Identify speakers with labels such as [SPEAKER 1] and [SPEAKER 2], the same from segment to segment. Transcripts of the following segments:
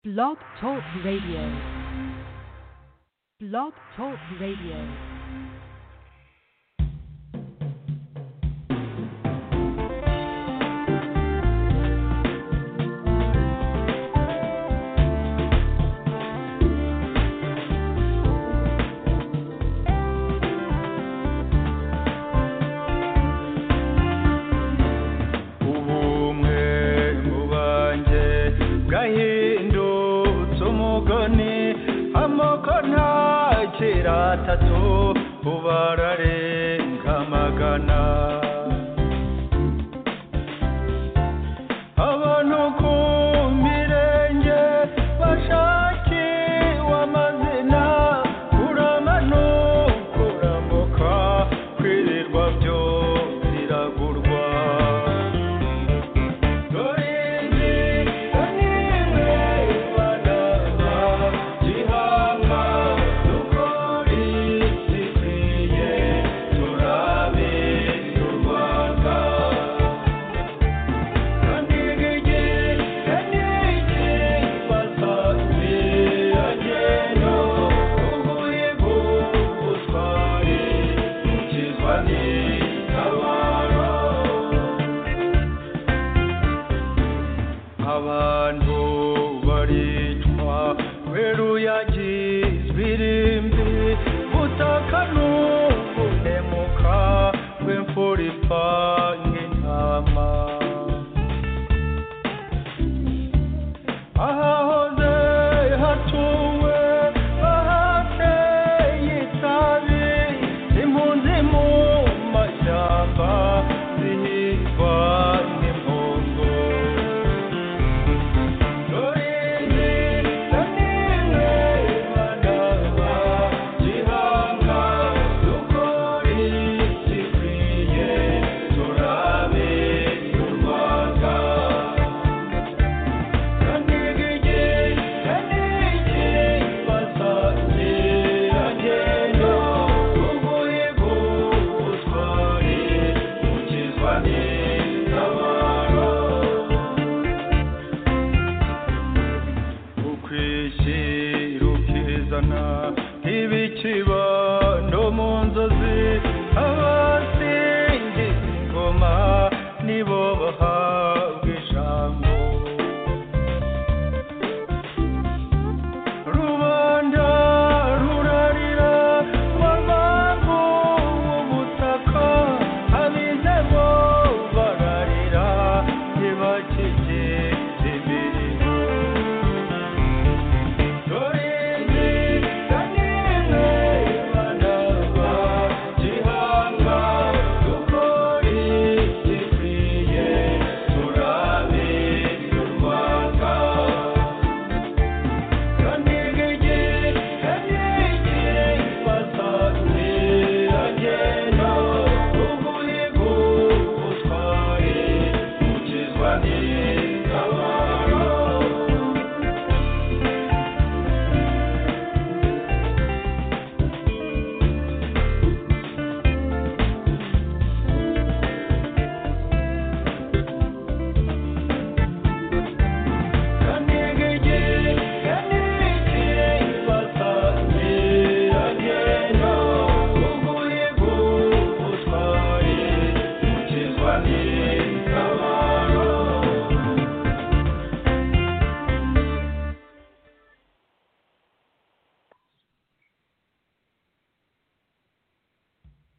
[SPEAKER 1] Blog Talk Radio. Blog Talk Radio.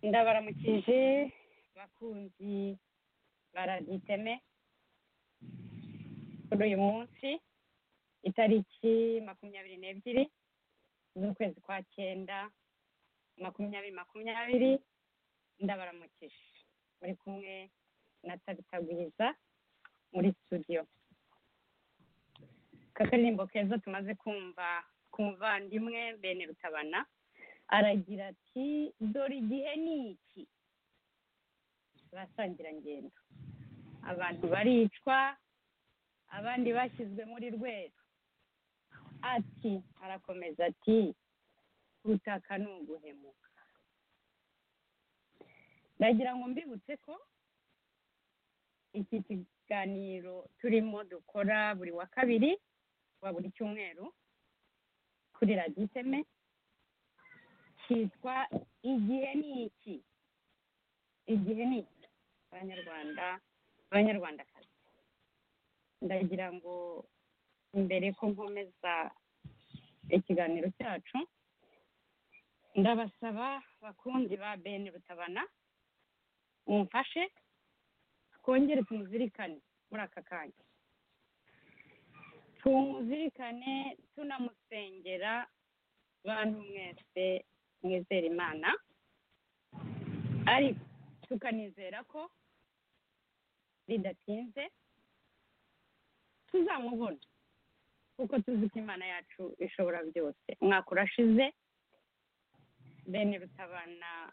[SPEAKER 2] ndabaramukije bakunzi baraditeme kuri uyu munsi itariki makumyabiri n'ebyiri z'ukwezi kwa cyenda makumyabiri makumyabiri ndabaramukije muri kumwe na tabitagwiza muri studio kakaririmbo keza tumaze kumva ku muvandimwe bene rutabana aragira ati dore igihe ni iki basangirangendo abantu baricwa abandi bashyizwe muri rwego ati arakomeza ati ubutaka ni uguhemuka ndagira ngo mbibutse ko iki kiganiro turimo dukora buri wa kabiri
[SPEAKER 3] wa buri cyumweru kuri radiyo iteme cyitwa igihe ni iki igihe ni iki abanyarwanda abanyarwandakazi ndagira ngo mbere ko nkomeza ikiganiro cyacu ndabasaba bakunzi ba bene rutabana mumfashe twongere tumuzirikane muri aka kanya tumuzirikane tunamusengera bantu mwese mwizera imana ariko tukanizera ko bidatinze tuzamubona kuko tuzi ko imana yacu ishobora byose umwaka urashize bene rutabana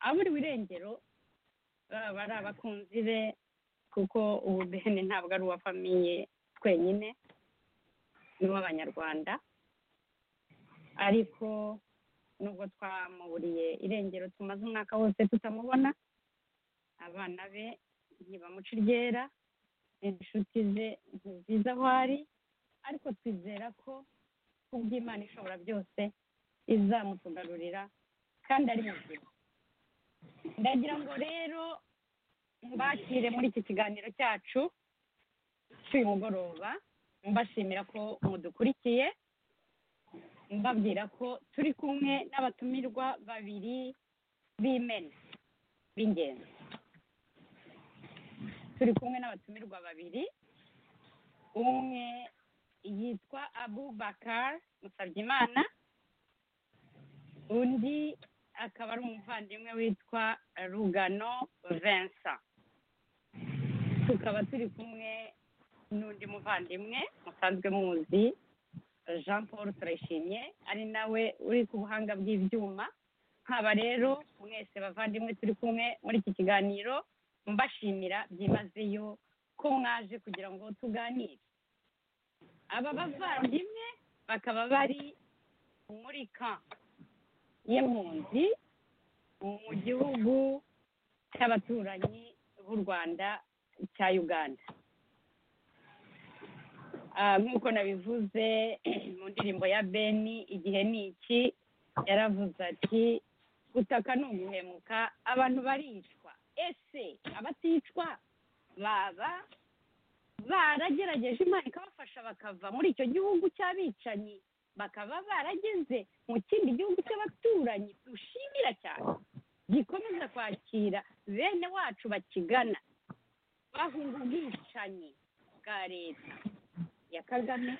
[SPEAKER 3] aburiwe irengero baba ari abakunzi be kuko ubu bene ntabwo ari uwa famiye twenyine ni uw'abanyarwanda ariko nubwo twamuburiye irengero tumaze umwaka wose tutamubona abana be ntibamuca iryera inshuti ze ntiziza aho ari ariko twizera ko kubw'imana ishobora byose izamutugarurira kandi ari muzima ndagira ngo rero mbakire muri iki kiganiro cyacu cy'uyu mugoroba mbashimira ko mudukurikiye mbabwira ko turi kumwe n'abatumirwa babiri b'imena b'ingenzi turi kumwe n'abatumirwa babiri umwe yitwa abubakar musabyimana undi akaba ari umuvandimwe witwa rugano vincent tukaba turi kumwe n'undi muvandimwe musanzwe muzi jean paul turayishimye ari nawe uri ku buhanga bw'ibyuma nkaba rero mwese bavandimwe turi kumwe muri iki kiganiro mbashimira byimazeyo ko mwaje kugira ngo tuganire aba bavandimwe bakaba bari muri kamp y'impunzi mu gihugu cy'abaturanyi b'u rwanda cya uganda nk'uko nabivuze mu ndirimbo ya beni igihe ni iki yaravuze ati gutaka ni uguhemuka abantu baricwa ese abaticwa baba baragerageje imana ikabafasha bakava muri icyo gihugu cy'abicanyi bakaba barageze mu kindi gihugu cy'abaturanyi dushimira cyane gikomeza kwakira bene wacu bakigana bahunga ubwicanyi bwa leta ya kagame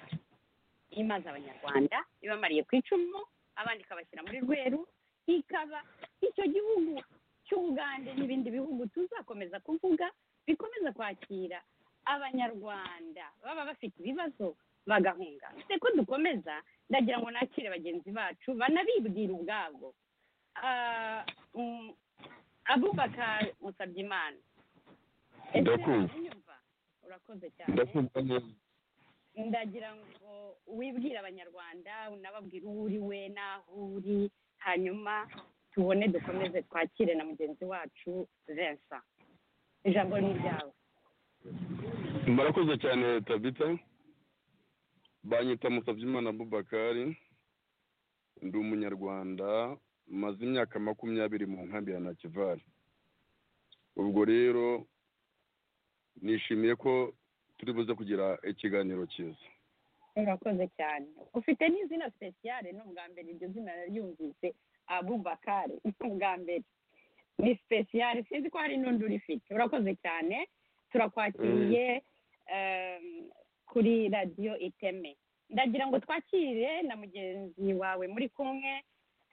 [SPEAKER 3] imaze abanyarwanda ibamariye ku icumu abandi ikabashyira muri rweru ikaba icyo gihugu cy'ubugande n'ibindi bihugu tuzakomeza kuvuga bikomeza kwakira abanyarwanda baba bafite ibibazo bagahunga se ko dukomeza ndagira ngo nakire bagenzi bacu banabibwira ubwabo abubaka musabye imana urakoze cyane ndagira ngo wibwire abanyarwanda unababwire uwo uri we n'aho uri hanyuma tubone dukomeze twakire na mugenzi wacu vensa ijambo ni iryawe
[SPEAKER 4] murakoze cyane tabita banyita musabyimana bubakari ndi umunyarwanda maze imyaka makumyabiri mu nkambi ya nakivari ubwo rero nishimiye ko turi buze kugira ikiganiro cyiza
[SPEAKER 3] urakoze cyane ufite n'izina sipesiyare ni ubwa mbere iryo zina naryumvise abubakari ni ubwa mbere ni sipesiyare sinzi ko hari n'undi urifite urakoze cyane turakwakiriye kuri radiyo iteme ndagira ngo twakire na mugenzi wawe muri kumwe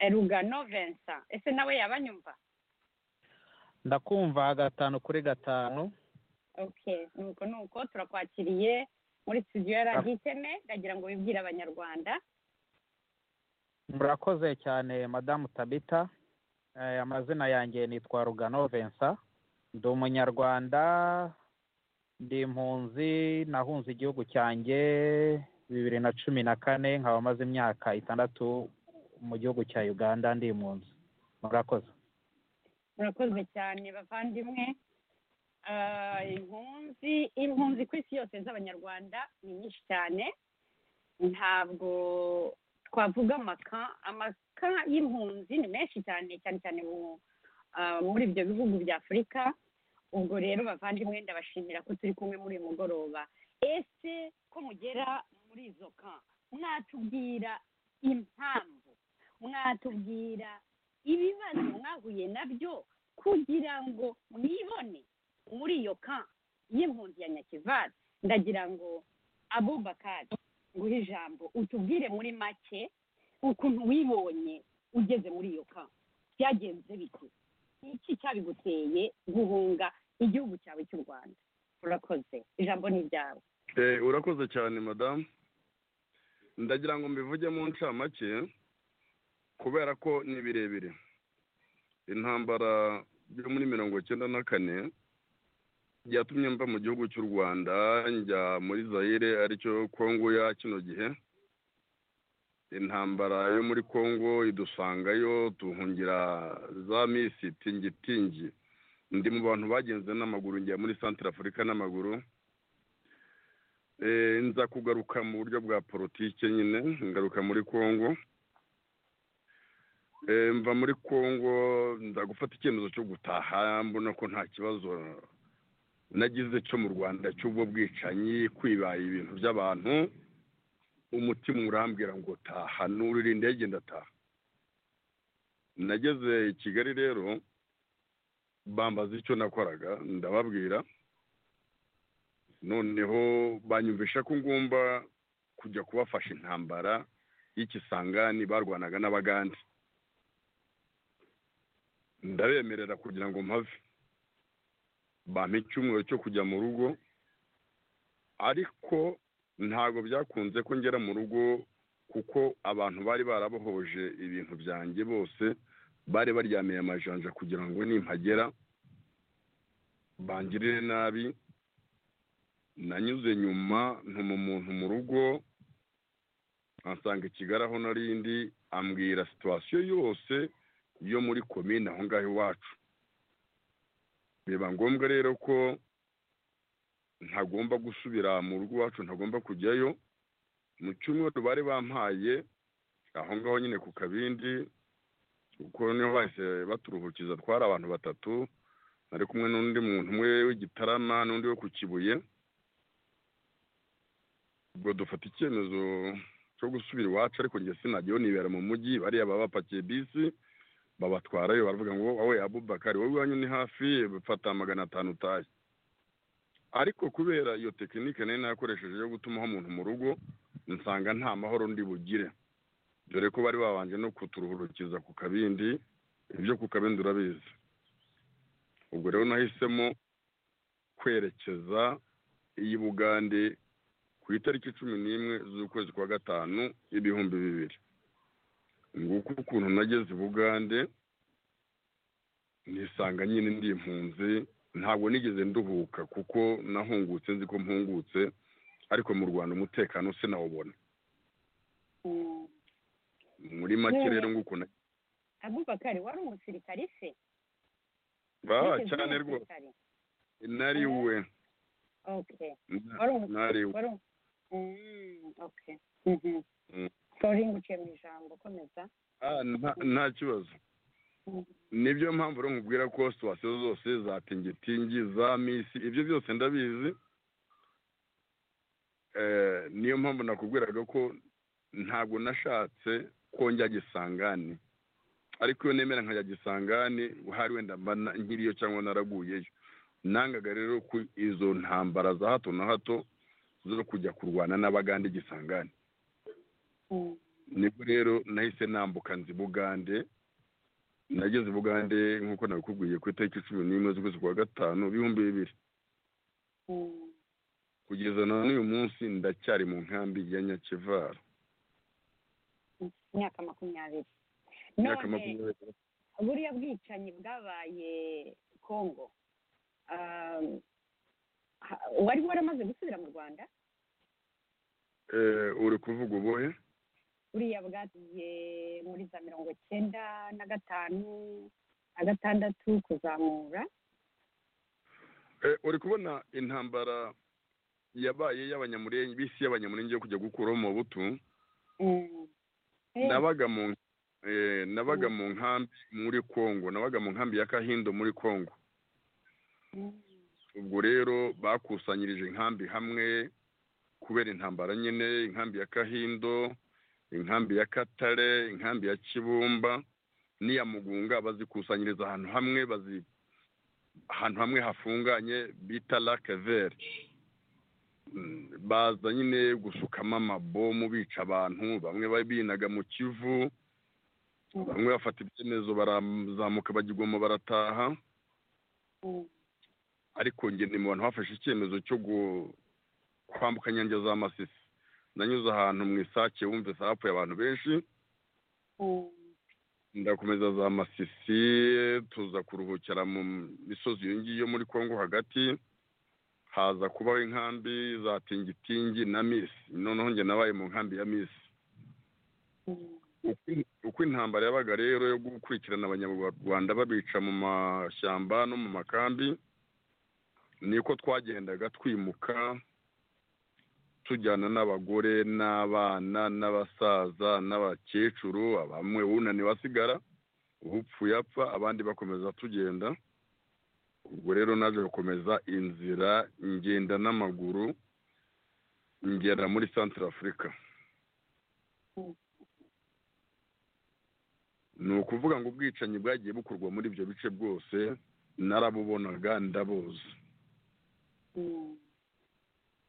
[SPEAKER 3] rugano vincent ese nawe yabanyumva
[SPEAKER 5] ndakumva gatanu kuri gatanu
[SPEAKER 3] okay nuko nuko turakwakiriye muri studio ya radiyo iteme ndagira ngo wibwire abanyarwanda
[SPEAKER 5] murakoze cyane madamu tabita amazina yanjye nitwa rugano vincent ndi umunyarwanda ndi impunzi nahunze igihugu cyanjye bibiri na cumi na kane nkaba maze imyaka itandatu mu gihugu cya uganda ndi impunzi murakoze
[SPEAKER 3] murakoze cyane bavandimwe impunzi impunzi ku isi yose z'abanyarwanda ni nyinshi cyane ntabwo twavuga amaka amaka y'impunzi ni menshi cyane cyane cyane mu- ah, muri ibyo bihugu bya afurika ubwo rero bavandimwe ndabashimira ko turi kumwe muri uyu mugoroba ese ko mugera muri izo ka mwatubwira impamvu mwatubwira ibibazo mwahuye nabyo kugira ngo mwibone muri iyo ka y'impunzi ya nyakivara ndagira ngo abubakari nguhe ijambo utubwire muri make ukuntu wibonye ugeze muri iyo ka byagenze bite iki cyabiguteye guhunga igihugu cyawe cy'u rwanda urakoze ijambo ni iryawe
[SPEAKER 4] Eh, urakoze cyane madamu ndagira ngo mbivuge mu ncamake kubera ko ni birebire intambara yo muri mirongo icyenda na kane yatumye mva mu gihugu cy'u rwanda njya muri zayire aricyo kongo ya kino gihe intambara yo muri kongo idusangayo tuhungira za misi tingitingi ndi mu bantu bagenze n'amaguru njya muri santire afurika n'amaguru Eh, nza kugaruka mu buryo bwa politike nyine ngaruka muri congo Eh, mva muri congo nza gufata icyemezo cyo gutaha mbona ko nta kibazo nagize cyo mu rwanda cy'ubwo bwicanyi kwibaye ibintu by'abantu umutima urambwira ngo taha nurira indege ndataha nageze i kigali rero bambaza icyo nakoraga ndababwira noneho banyumvisha ko ngomba kujya kubafasha intambara y'ikisangani barwanaga n'abagande ndabemerera kugira ngo mpave bampa icyumweru cyo kujya mu rugo ariko ntabwo byakunze ko ngera mu rugo kuko abantu bari barabohoje ibintu byanjye bose bari baryamiye amajanja kugira ngo nimpagera bangirire nabi nanyuze nyuma ntuma umuntu mu rugo ansanga i kigali aho narindi ambwira situwasiyo yose yo muri komine aho ngaho iwacu biba ngombwa rero ko ntagomba gusubira mu rugo iwacu ntagomba kujyayo mu cyumweru bari bampaye aho ngaho nyine ku kabindi kuko niho bahise baturuhukiza twari abantu batatu nari kumwe n'undi muntu umwe w'igitarama n'undi wo ku kibuye ubwo dufata icyemezo cyo gusubira iwacu ariko njye sinajyayo nibera mu mujyi bariya baba bapakiye bisi babatwarayo baravuga ngo wowe abubakari wowe iwanyu ni hafi fata magana atanu utahe ariko kubera iyo tekinike nari nakoresheje yo gutumaho umuntu mu rugo nsanga nta mahoro ndi bugire dore ko bari babanje no kuturuhurukiza ku kabindi ibyo ku kabindi urabizi ubwo rero nahisemo kwerekeza iyi bugande ku itariki cumi n'imwe z'ukwezi kwa gatanu ibihumbi bibiri nguko ukuntu nageze i bugande nisanga nyine ndi impunzi ntabwo nigeze nduhuka kuko nahungutse nzi ko mpungutse ariko mu rwanda umutekano sinawubona
[SPEAKER 3] Mm.
[SPEAKER 4] muri make rero nguko na-
[SPEAKER 3] abubakari wari umusirikare se
[SPEAKER 4] Ah,
[SPEAKER 3] Wigeze uba
[SPEAKER 4] cyane rwose
[SPEAKER 3] umusirikare?
[SPEAKER 4] nari we
[SPEAKER 3] okay
[SPEAKER 4] Na-
[SPEAKER 3] wari umusirikare
[SPEAKER 4] nari we
[SPEAKER 3] wari um- Mm, okay Mhm.
[SPEAKER 4] Mm.
[SPEAKER 3] sorry nguciye mu ijambo komeza
[SPEAKER 4] Ah, nta- nta kibazo nibyo mpamvu rero nkubwira ko situwasiyo zose za tingitingi za misi ibyo byose ndabizi Eh, niyo mpamvu nakubwiraga ko ntabwo nashatse ko njya gisangani ariko iyo nemera nkajya gisangani hari wenda mba na- nkiriyo cyangwa naraguyeyo nangaga rero ko izo ntambara za hato na hato zo kujya kurwana n'abagande gisangani
[SPEAKER 3] Mm.
[SPEAKER 4] nibwo rero nahise nambuka nzi bugande nageze i bugande nk'uko nabikubwiye ku itariki cumi n'imwe z'ukwezi kwa gatanu ibihumbi bibiri
[SPEAKER 3] Mm.
[SPEAKER 4] kugeza na n'uyu munsi ndacyari mu nkambi ya nyakivara
[SPEAKER 3] imyaka makumyabiri
[SPEAKER 4] imyaka
[SPEAKER 3] none
[SPEAKER 4] makumyabiri
[SPEAKER 3] buriya bwicanyi bwabaye kongo um, ha- wari waramaze gusubira mu rwanda
[SPEAKER 4] Eh, uri kuvuga ubuhe
[SPEAKER 3] buriya bwagiye muri za mirongo icyenda na gatanu na gatandatu kuzamura
[SPEAKER 4] Eh, uri kubona intambara yabaye y'abanyamurenge bisi y'abanyamurenge yo kujya gukuraho amabuto
[SPEAKER 3] Mm. Eh,
[SPEAKER 4] nabaga mu eh, nabaga mu nkambi muri kongo nabaga mu nkambi ya kahindo muri kongo
[SPEAKER 3] mm.
[SPEAKER 4] ubwo rero bakusanyirije inkambi hamwe kubera intambara nyine inkambi ya kahindo inkambi ya katare inkambi ya kibumba n'iya mugunga bazikusanyiriza ahantu hamwe bazi ahantu hamwe hafunganye bita lakeveri baza nyine gusukamo amabomu bica abantu bamwe babinaga mu kivu bamwe bafata ibyemezo barazamuka bajya igoma barataha
[SPEAKER 3] Mm.
[SPEAKER 4] ariko njye ni mu bantu bafashe icyemezo cyo gu- kwambuka nyange za masisi nanyuze ahantu mu isake wumvise hapfuye abantu benshi
[SPEAKER 3] Mm.
[SPEAKER 4] ndakomeza za masisi tuza kuruhukira mu misozi iyo ngiyo muri kongo hagati haza kubaho inkambi za tingitingi na misi noneho njye nabaye mu nkambi ya misi
[SPEAKER 3] Mm.
[SPEAKER 4] Uko- uko intambara yabaga rero yo gukurikirana abanyarwanda babica mu mashyamba no mu makambi niko twagendaga twimuka tujyana n'abagore n'abana n'abasaza n'abakecuru bamwe wunaniwe asigara upfuye apfa abandi bakomeza tugenda ubwo rero naje gukomeza inzira ngenda n'amaguru ngera muri santara afurika ni ukuvuga ngo ubwicanyi bwagiye bukorwa muri ibyo bice bwose narabubonaga ndabuzi
[SPEAKER 3] Mm.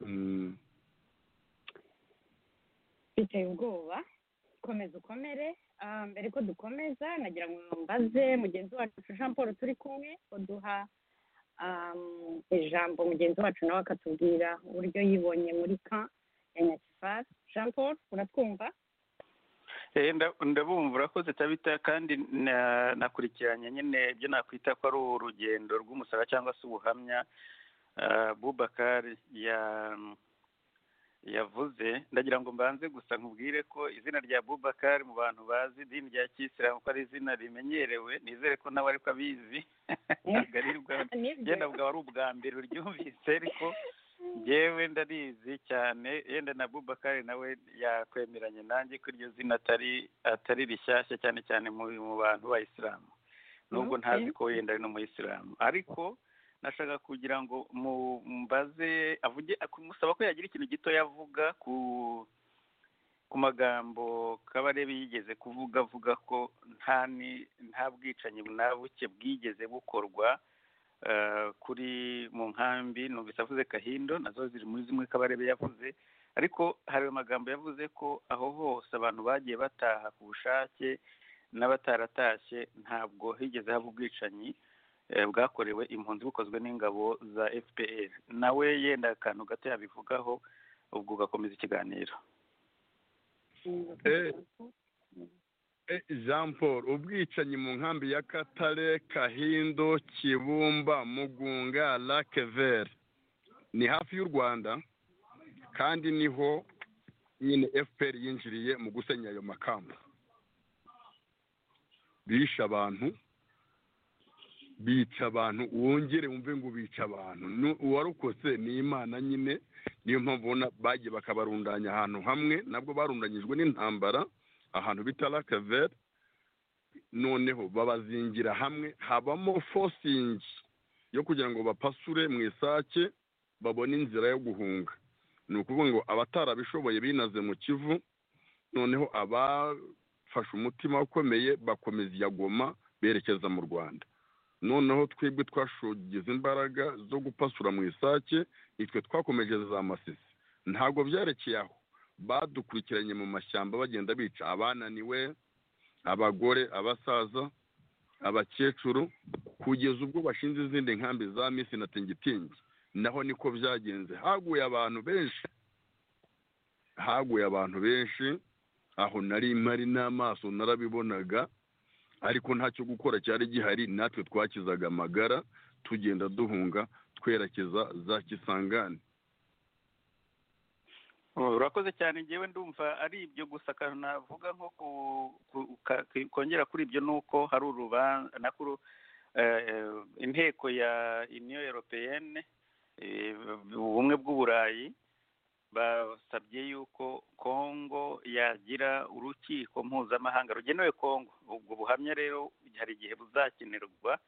[SPEAKER 4] Mm,
[SPEAKER 3] biteye ubwoba komeza ukomere Ah, mbere ko dukomeza nagira ngo mbaze mugenzi wacu jean paul turi kumwe uduha um, ijambo mugenzi wacu nawe akatubwira uburyo yibonye muri ka ya nyakifasi jean paul uratwumva
[SPEAKER 6] Eh, nda- ndabumva urakoze tabita kandi na- nakurikiranye nyine ibyo nakwita ko ari urugendo rw'umusara cyangwa se ubuhamya ah, bubakari ya- yavuze ndagira ngo mbanze gusa nkubwire ko izina rya bubakari mu bantu bazi idini rya kisilamu ko ari izina rimenyerewe nizere ko nawe ariko abizi ntabwo ari ubwa-
[SPEAKER 3] nibyo
[SPEAKER 6] genda bwaba ari ubwa mbere uryumvise ariko yewe ndarizi cyane yenda na bubakari nawe yakwemeranye nanjye ko iryo zina atari atari rishyashya cyane cyane mu mu bantu b'abayisilamu nubwo
[SPEAKER 3] Okay.
[SPEAKER 6] ntazi ko yenda ari n'umuyisilamu ariko nashaka kugira ngo mu- mbaze avuge kumusaba ko yagira ikintu gito yavuga ku ku magambo kabarebe yigeze kuvuga avuga ko nta ni nta bwicanyi na buke bwigeze bukorwa eh, kuri mu nkambi numvise avuze kahindo nazo ziri muri zimwe kabarebe yavuze ariko hari amagambo yavuze ko aho hose abantu bagiye bataha ku bushake n'abataratashye ntabwo higeze haba ubwicanyi eh, bwakorewe impunzi bukozwe n'ingabo za fpr nawe yenda akantu gato yabivugaho ubwo ugakomeza ikiganiro
[SPEAKER 4] Eh. eh, jean paul ubwicanyi mu nkambi ya katare kahindo kibumba mugunga lakeveri ni hafi y'u rwanda kandi niho nyine fpr yinjiriye mu gusenya ayo makamba bishe abantu bica abantu wongere wumve ngo bica abantu Nu- uwarokotse ni imana nyine niyo mpamvu ubona bagiye bakabarundanya ahantu hamwe nabwo barundanyijwe n'intambara ahantu bita lakaveri noneho babazingira hamwe habamo fosingi yo kugira ngo bapasure mu isake babone inzira yo guhunga ni ukuvuga ngo abatarabishoboye binaze mu kivu noneho abafashe umutima ukomeye bakomeza iya goma berekeza mu rwanda noneho twebwe twashogize imbaraga zo gupasura mu isake nitwe twakomeje za masisi ntabwo byarekeye aho badukurikiranye mu mashyamba bagenda bica abananiwe abagore abasaza abakecuru kugeza ubwo bashinze izindi nkambi za misi na tingitingi naho niko byagenze haguye abantu benshi haguye abantu benshi aho nari mari n'amaso narabibonaga ariko ntacyo gukora cyari gihari natwe twakizaga amagara tugenda duhunga twerekeza za kisangani
[SPEAKER 6] Oh, urakoze cyane ngewe ndumva ari ibyo gusa akantu navuga nko ku, ku, ka, ki- kongera kuri ibyo ni uko hari urubanza nakuru inteko ya union européenne eh, ubumwe bw'uburayi basabye yuko kongo yagira urukiko mpuzamahanga rugenewe kongo ubwo buhamya rero hari igihe buzakenerwa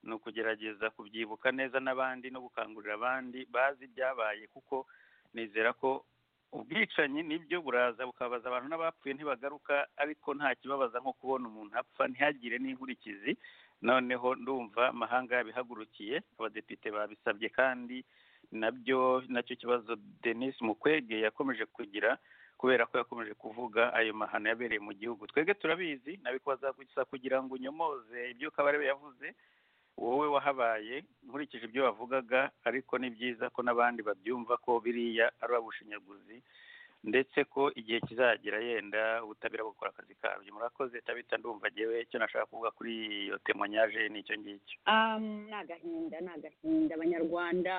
[SPEAKER 6] ni ukugerageza kubyibuka neza n'abandi no gukangurira abandi bazi ibyabaye kuko nizera ko ubwicanyi nibyo buraza bukabaza abantu n'abapfuye ntibagaruka ariko nta kibabaza nko kubona umuntu apfa ntihagire n'inkurikizi noneho ndumva amahanga yabihagurukiye abadepite babisabye kandi nabyo nacyo kibazo denise mukwege yakomeje kugira kubera ko yakomeje kuvuga ayo mahano yabereye mu gihugu twebwe turabizi nabikoza gusa kugira ngo unyomoze ibyo kabarebe yavuze wowe wahabaye nkurikije ibyo wavugaga ariko ni byiza ko n'abandi babyumva ko biriya ari abushinyaguzi ndetse ko igihe kizagera yenda ubutabera bukora akazi kabyo murakoze tabita ndumva ngewe icyo nashaka kuvuga kuri iyo temonyaje ni icyo ngicyo
[SPEAKER 3] ni agahinda ni agahinda abanyarwanda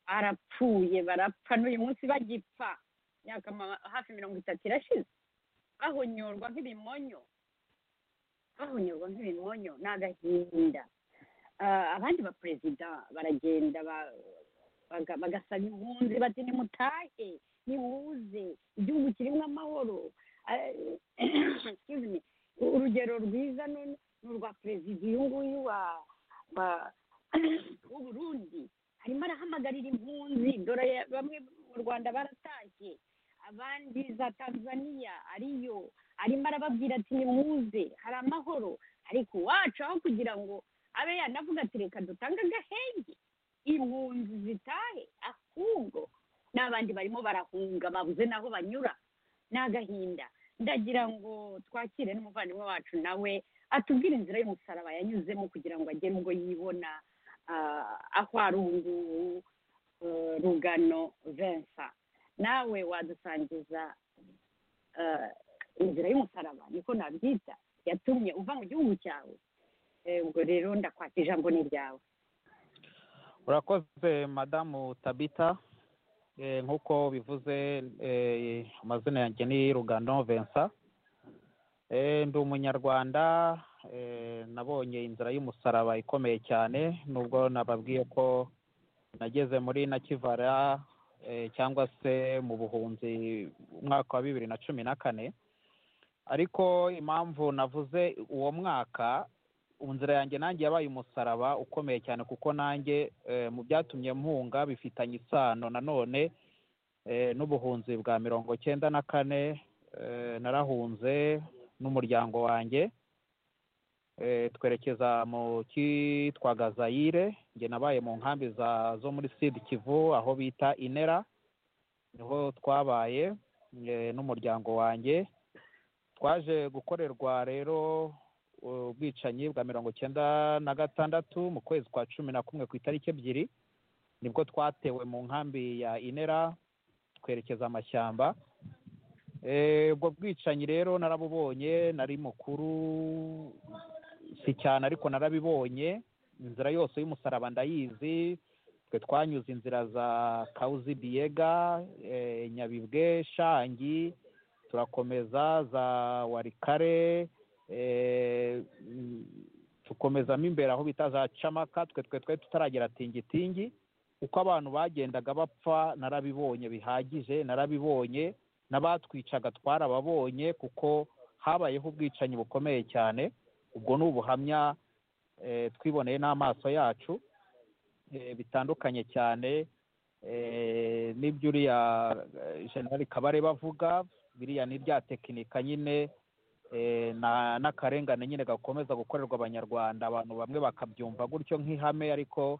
[SPEAKER 3] barapfuye barapfa n'uyu munsi bagipfa imyaka hafi mirongo itatu irashize bahonyorwa nk'ibimonyo bahonyorwa nk'ibimonyo ni agahinda abandi baperezida baragenda bagasaba impunzi bati nimutahe nimuze igihugu kirimo amahoro urugero rwiza ni urwa perezida uyu nguyu w'uburundi harimo arahamagarira impunzi dore bamwe mu rwanda baratashye abandi za tanzania ariyo arimo arababwira ati nimuze hari amahoro ariko iwacu aho kugira ngo abe yanavuga ati reka dutange agahenge impunzi zitahe ahubwo n'abandi barimo barahunga babuze n'aho banyura ni agahinda ndagira ngo twakire n'umuvandimwe wacu nawe atubwire inzira y'umusaraba yanyuzemo kugira ngo agere ubwo yibona aho ari ubu ngubu rugano vensa nawe wadusangiza inzira y'umusaraba niko nabyita yatumye uva mu gihugu cyawe ubwo rero ndakwata ijambo ni ryawe
[SPEAKER 5] urakoze madamu tabita nk'uko bivuze amazina yanjye ni rugano vensa ndi umunyarwanda nabonye inzira y'umusaraba ikomeye cyane nubwo nababwiye ko nageze muri nakivara cyangwa se mu buhunzi umwaka wa bibiri na cumi na kane ariko impamvu navuze uwo mwaka inzira yanjye nanjye yabaye umusaraba ukomeye cyane kuko nanjye mu byatumye mpunga bifitanye isano nanone n'ubuhunzi bwa mirongo cyenda na kane narahunze n'umuryango wanjye twerekeza mu cyitwa gazayire njye nabaye mu nkambi zo muri sud kivu aho bita inera niho twabaye n'umuryango wanjye twaje gukorerwa rero ubwicanyi bwa mirongo icyenda na gatandatu mu kwezi kwa cumi na kumwe ku itariki ebyiri nibwo twatewe mu nkambi ya inera twerekeza amashyamba ubwo bwicanyi rero narabubonye nari mukuru si cyane ariko narabibonye inzira yose y'umusaraba ndayizi twe twanyuze inzira za kawuzi biyega nyabibwe shangi turakomeza za warikare tukomezamo imbere aho bita za camaka twe twe twe tutaragera tingitingi uko abantu bagendaga bapfa narabibonye bihagije narabibonye n'abatwicaga twarababonye kuko habayeho ubwicanyi bukomeye cyane ubwo ni ubuhamya twiboneye n'amaso yacu bitandukanye cyane n'ibyo uriya generali kabare bavuga biriya ni rya tekinika nyine n'akarengane nyine gakomeza gukorerwa abanyarwanda abantu bamwe bakabyumva gutyo nk'ihame ariko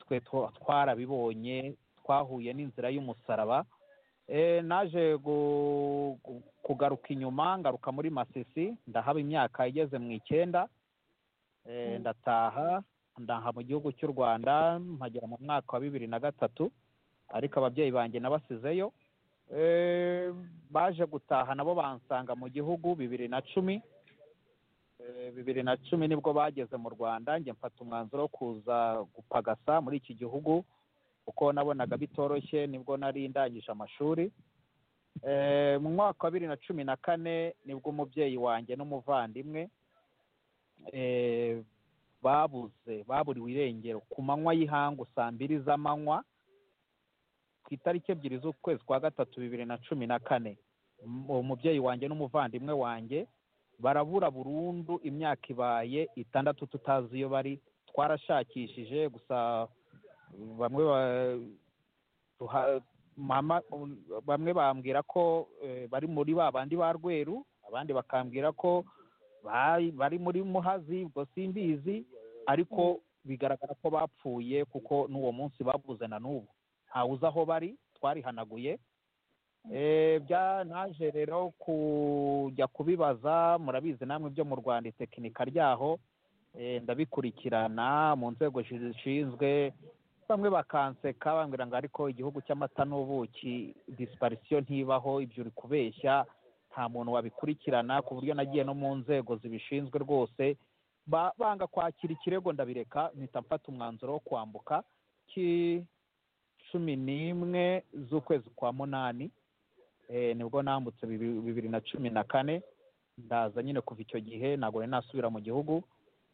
[SPEAKER 5] twe twarabibonye twahuye n'inzira y'umusaraba naje kugaruka inyuma ngaruka muri masisi ndahaba imyaka igeze mu icyenda ndataha ndaha mu gihugu cy'u rwanda mpagera mu mwaka wa bibiri na gatatu ariko ababyeyi banjye nabasizeyo baje gutaha nabo bansanga mu gihugu bibiri na cumi bibiri na cumi nibwo bageze mu rwanda njye mfata umwanzuro wo kuza gupagasa muri iki gihugu kuko nabonaga bitoroshye nibwo nari ndangije amashuri mu mwaka wa bibiri na cumi na kane nibwo umubyeyi wanjye n'umuvandimwe babuze baburiwe irengero ku manywa y'ihangu saa mbiri z'amanywa ku itariki ebyiri z'ukwezi kwa gatatu bibiri na cumi na kane umubyeyi wanjye n'umuvandimwe wanjye barabura burundu imyaka ibaye itandatu tutazi iyo bari twarashakishije gusa bamwe mama bamwe bambwira ko bari muri ba bandi ba rweru abandi bakambwira ko bari muri muhazi ubwo simbizi ariko bigaragara ko bapfuye kuko n'uwo munsi babuze na n'ubu ntawuzi aho bari twarihanaguye naje rero kujya kubibaza murabizi namwe byo mu rwanda itekinika ryaho ndabikurikirana mu nzego zishinzwe bamwe bakanseka bambwira ngo ariko igihugu cy'amata n'ubuki disiparisiyo ntibaho ibyo uri kubeshya nta muntu wabikurikirana ku buryo nagiye no mu nzego zibishinzwe rwose banga kwakira ikirego ndabireka mpita mfata umwanzuro wo kwambuka cumi n'imwe z'ukwezi kwa munani nibwo nambutse bibiri na cumi na kane ndaza nyine kuva icyo gihe ntabwo nari nasubira mu gihugu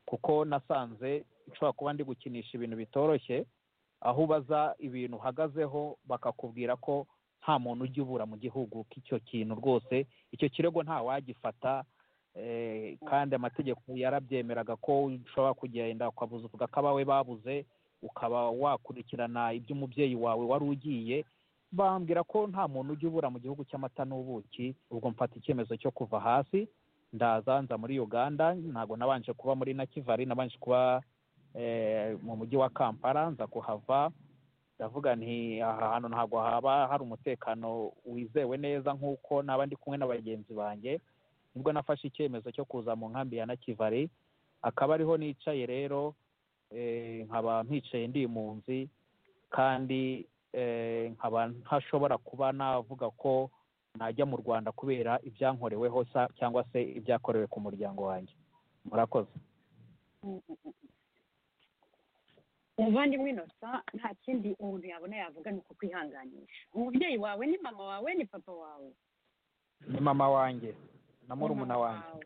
[SPEAKER 5] kuko nasanze nshobora kuba ndi gukinisha ibintu bitoroshye aho ubaza ibintu uhagazeho bakakubwira ko nta muntu ujya ubura mu gihugu k'icyo kintu rwose icyo kirego nta wagifata kandi amategeko yarabyemeraga ko ushobora kugenda ukabuza uvuga ko abawe babuze ukaba wakurikirana iby'umubyeyi wawe wari ugiye bambwira ko nta muntu ujya ubura mu gihugu cy'amata n'ubuki ubwo mfata icyemezo cyo kuva hasi ndaza nza muri uganda ntabwo nabanje kuba muri na kivari nabanje kuba mu mujyi wa kampala nza kuhava ndavuga nti aha hantu ntabwo haba hari umutekano wizewe neza nk'uko naba ndi kumwe na bagenzi banjye nibwo nafashe icyemezo cyo kuza mu nkambi ya na kivari akaba ariho nicaye rero nkaba mpicaye ndi impunzi kandi nkaba ntashobora kuba navuga ko najya mu rwanda kubera ibyankoreweho cyangwa se ibyakorewe ku muryango wanjye murakoze
[SPEAKER 3] umuvandimwe inosa nta kindi umuntu yabona yavuga ni uko kwihanganisha umubyeyi wawe ni mama wawe ni papa wawe
[SPEAKER 5] ni mama wanjye na murumuna wanjye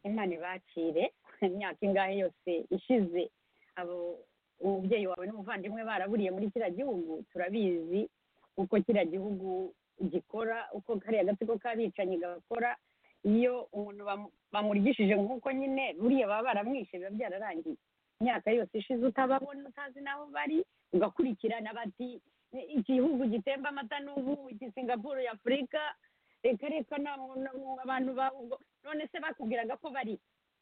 [SPEAKER 3] imana ibakire imyaka ingahe yose ishize abo umubyeyi wawe n'umuvandimwe baraburiye muri kiriya gihugu turabizi uko kiriya gihugu gikora uko kariya gatsiko k'abicanyi gakora iyo umuntu bamuryishije nk'uko nyine buriya baba baramwishe biba byararangiye imyaka yose ishize utababona utazi n'aho bari ugakurikirana bati igihugu gitemba amata n'ubu iki singapuru y'afurika reka reka abantu none se bakubwiraga ko bari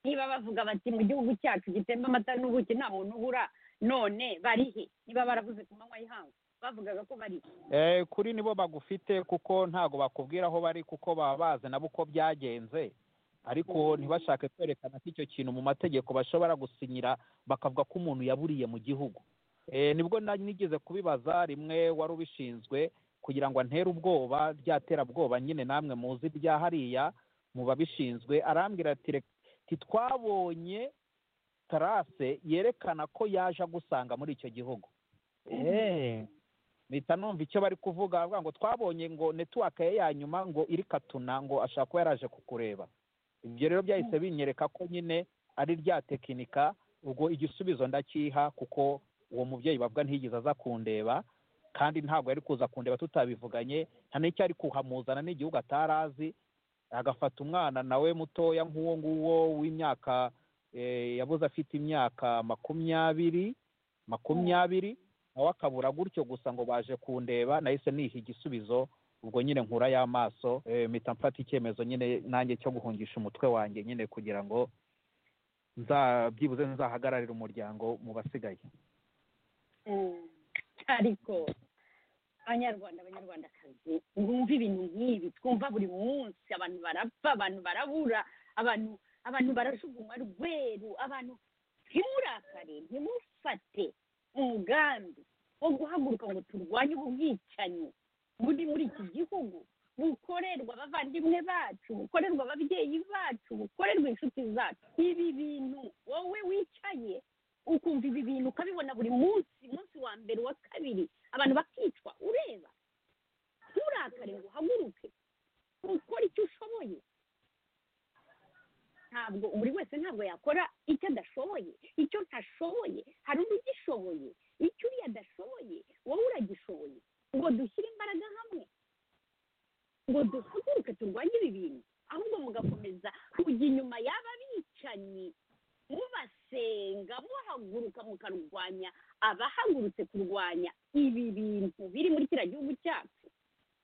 [SPEAKER 3] niba bavuga bati mu gihugu cyacu gitemba amata n'ubuki nta muntu ubura none barihe niba baravuze ku manywa y'ihangu bavugaga ko barihe
[SPEAKER 5] kuri nibo bagufite kuko ntabwo bakubwira aho bari kuko baba bazi nabo uko byagenze ariko ntibashake kwerekana ko icyo kintu mu mategeko bashobora gusinyira bakavuga ko umuntu yaburiye mu gihugu nibwo nigeze kubibaza rimwe wari ubishinzwe kugira ngo antere ubwoba byaterabwoba nyine namwe muzi bya hariya mu babishinzwe arambwira ati twabonye tarase yerekana ko yaje agusanga muri icyo gihugu mpita numva icyo bari kuvuga bavuga ngo twabonye ngo netuwake ye ya nyuma ngo iri katuna ngo ashaka kuba yaraje kukureba ibyo rero byahise binyereka ko nyine ari rya tekinika ubwo igisubizo ndakiha kuko uwo mubyeyi bavuga ntiyigeze aza kundeba kandi ntabwo yari kuza kundeba tutabivuganye nta n'icyo ari kuhamuzana n'igihugu atari azi agafata umwana nawe mutoya nk'uwo nguwo w'imyaka yabuze afite imyaka makumyabiri makumyabiri nawe akabura gutyo gusa ngo baje kundeba nahise niha igisubizo ubwo nyine nkura y'amaso mpita mfata icyemezo nyine nanjye cyo guhungisha umutwe wanjye nyine kugira ngo byibuze nzahagararire umuryango mu basigaye
[SPEAKER 3] ariko abanyarwanda abanyarwandakazi mwumve ibintu nk'ibi twumva buri munsi abantu barapfa abantu barabura abantu abantu barajugunywa rweru abantu ntimurakare ntimufate umugambi wo guhaguruka ngo turwanye ubu bwicanyi muri muri iki gihugu bukorerwa abavandimwe bacu bukorerwa ababyeyi bacu bukorerwa inshuti zacu ibi bintu wowe wicaye ukumva ibi bintu ukabibona buri munsi umunsi wa mbere uwa kabiri abantu bakicwa ureba nturakare ngo uhaguruke ukore icyo ushoboye ntabwo buri wese ntabwo yakora icyo adashoboye icyo ntashoboye hari undi ugishoboye icyo uriya adashoboye wowe uragishoboye ngo dushyire imbaraga hamwe ngo duhaguruke turwanye ibi bintu ahubwo mugakomeza kujya inyuma y'aba bicanyi mubasenga muhaguruka mukarwanya abahagurutse kurwanya ibi bintu biri muri kiriya gihugu cyacu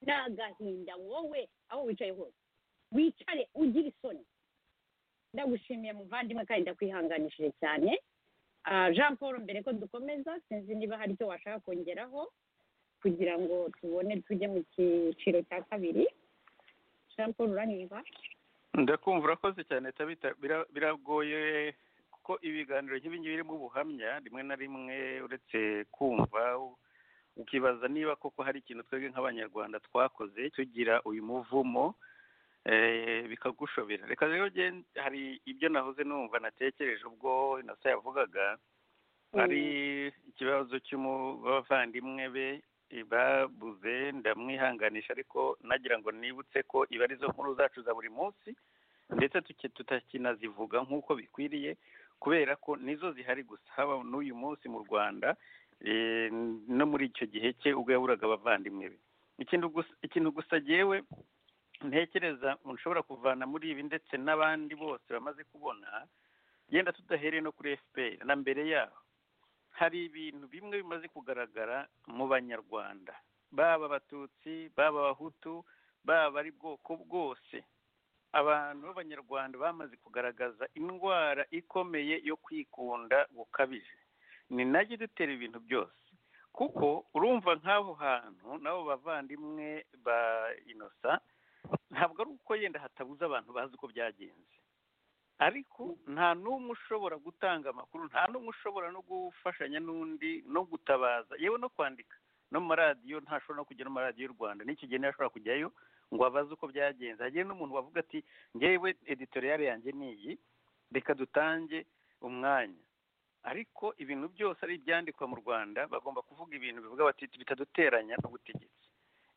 [SPEAKER 3] ni agahinda wowe aho wicaye hose wicare ugire isoni ndagushimiye muvandimwe kandi ndakwihanganishije cyane jean paul mbere ko dukomeza sinzi niba hari icyo washaka kongeraho kugira ngo tubone tujye mu cyiciro cya kabiri jean paul uranyumva
[SPEAKER 6] ndakumva urakoze cyane tabita biragoye kuko ibiganiro nk'ibi ngibi birimo ubuhamya rimwe na rimwe uretse kumva ukibaza niba koko hari ikintu twebwe nk'abanyarwanda twakoze tugira uyu muvumo bikagushobera reka rero hari ibyo nahoze numva natekereje ubwo inasa yavugaga hari ikibazo cy'abavandimwe be babuze ndamwihanganisha ariko nagira ngo nibutse ko iba arizo nkuru zacu za buri munsi ndetse tutakinazivuga nk'uko bikwiriye kubera ko nizo zihari gusa haba n'uyu munsi mu rwanda no muri icyo gihe cye ubwo yaburaga abavandimwe be ikintu gusa agewe ntekereza nshobora kuvana muri ibi ndetse n'abandi bose bamaze kubona genda tudahereye no kuri fpr na mbere yaho hari ibintu bimwe bimaze kugaragara mu banyarwanda baba abatutsi baba abahutu baba ari bwoko bwose abantu b'abanyarwanda bamaze kugaragaza indwara ikomeye yo kwikunda gukabije ni najye dutera ibintu byose kuko urumva nk'aho hantu n'abo bavandimwe ba inosa ntabwo ari uko yenda hatabuze abantu bazi uko byagenze ariko nta n'umwe ushobora gutanga amakuru nta n'umwe ushobora no gufashanya n'undi no gutabaza yewe no kwandika no mu maradiyo ntashobora no kujya no mu maradiyo y'u rwanda n'ikigeni niyo ashobora kujyayo ngo abaze uko byagenze hagiye n'umuntu wavuga ati ngewe editoriyare yanjye ni iyi reka dutange umwanya ariko ibintu byose ari ibyandikwa mu rwanda bagomba kuvuga ibintu bivuga bati bitaduteranya n'ubutegetsi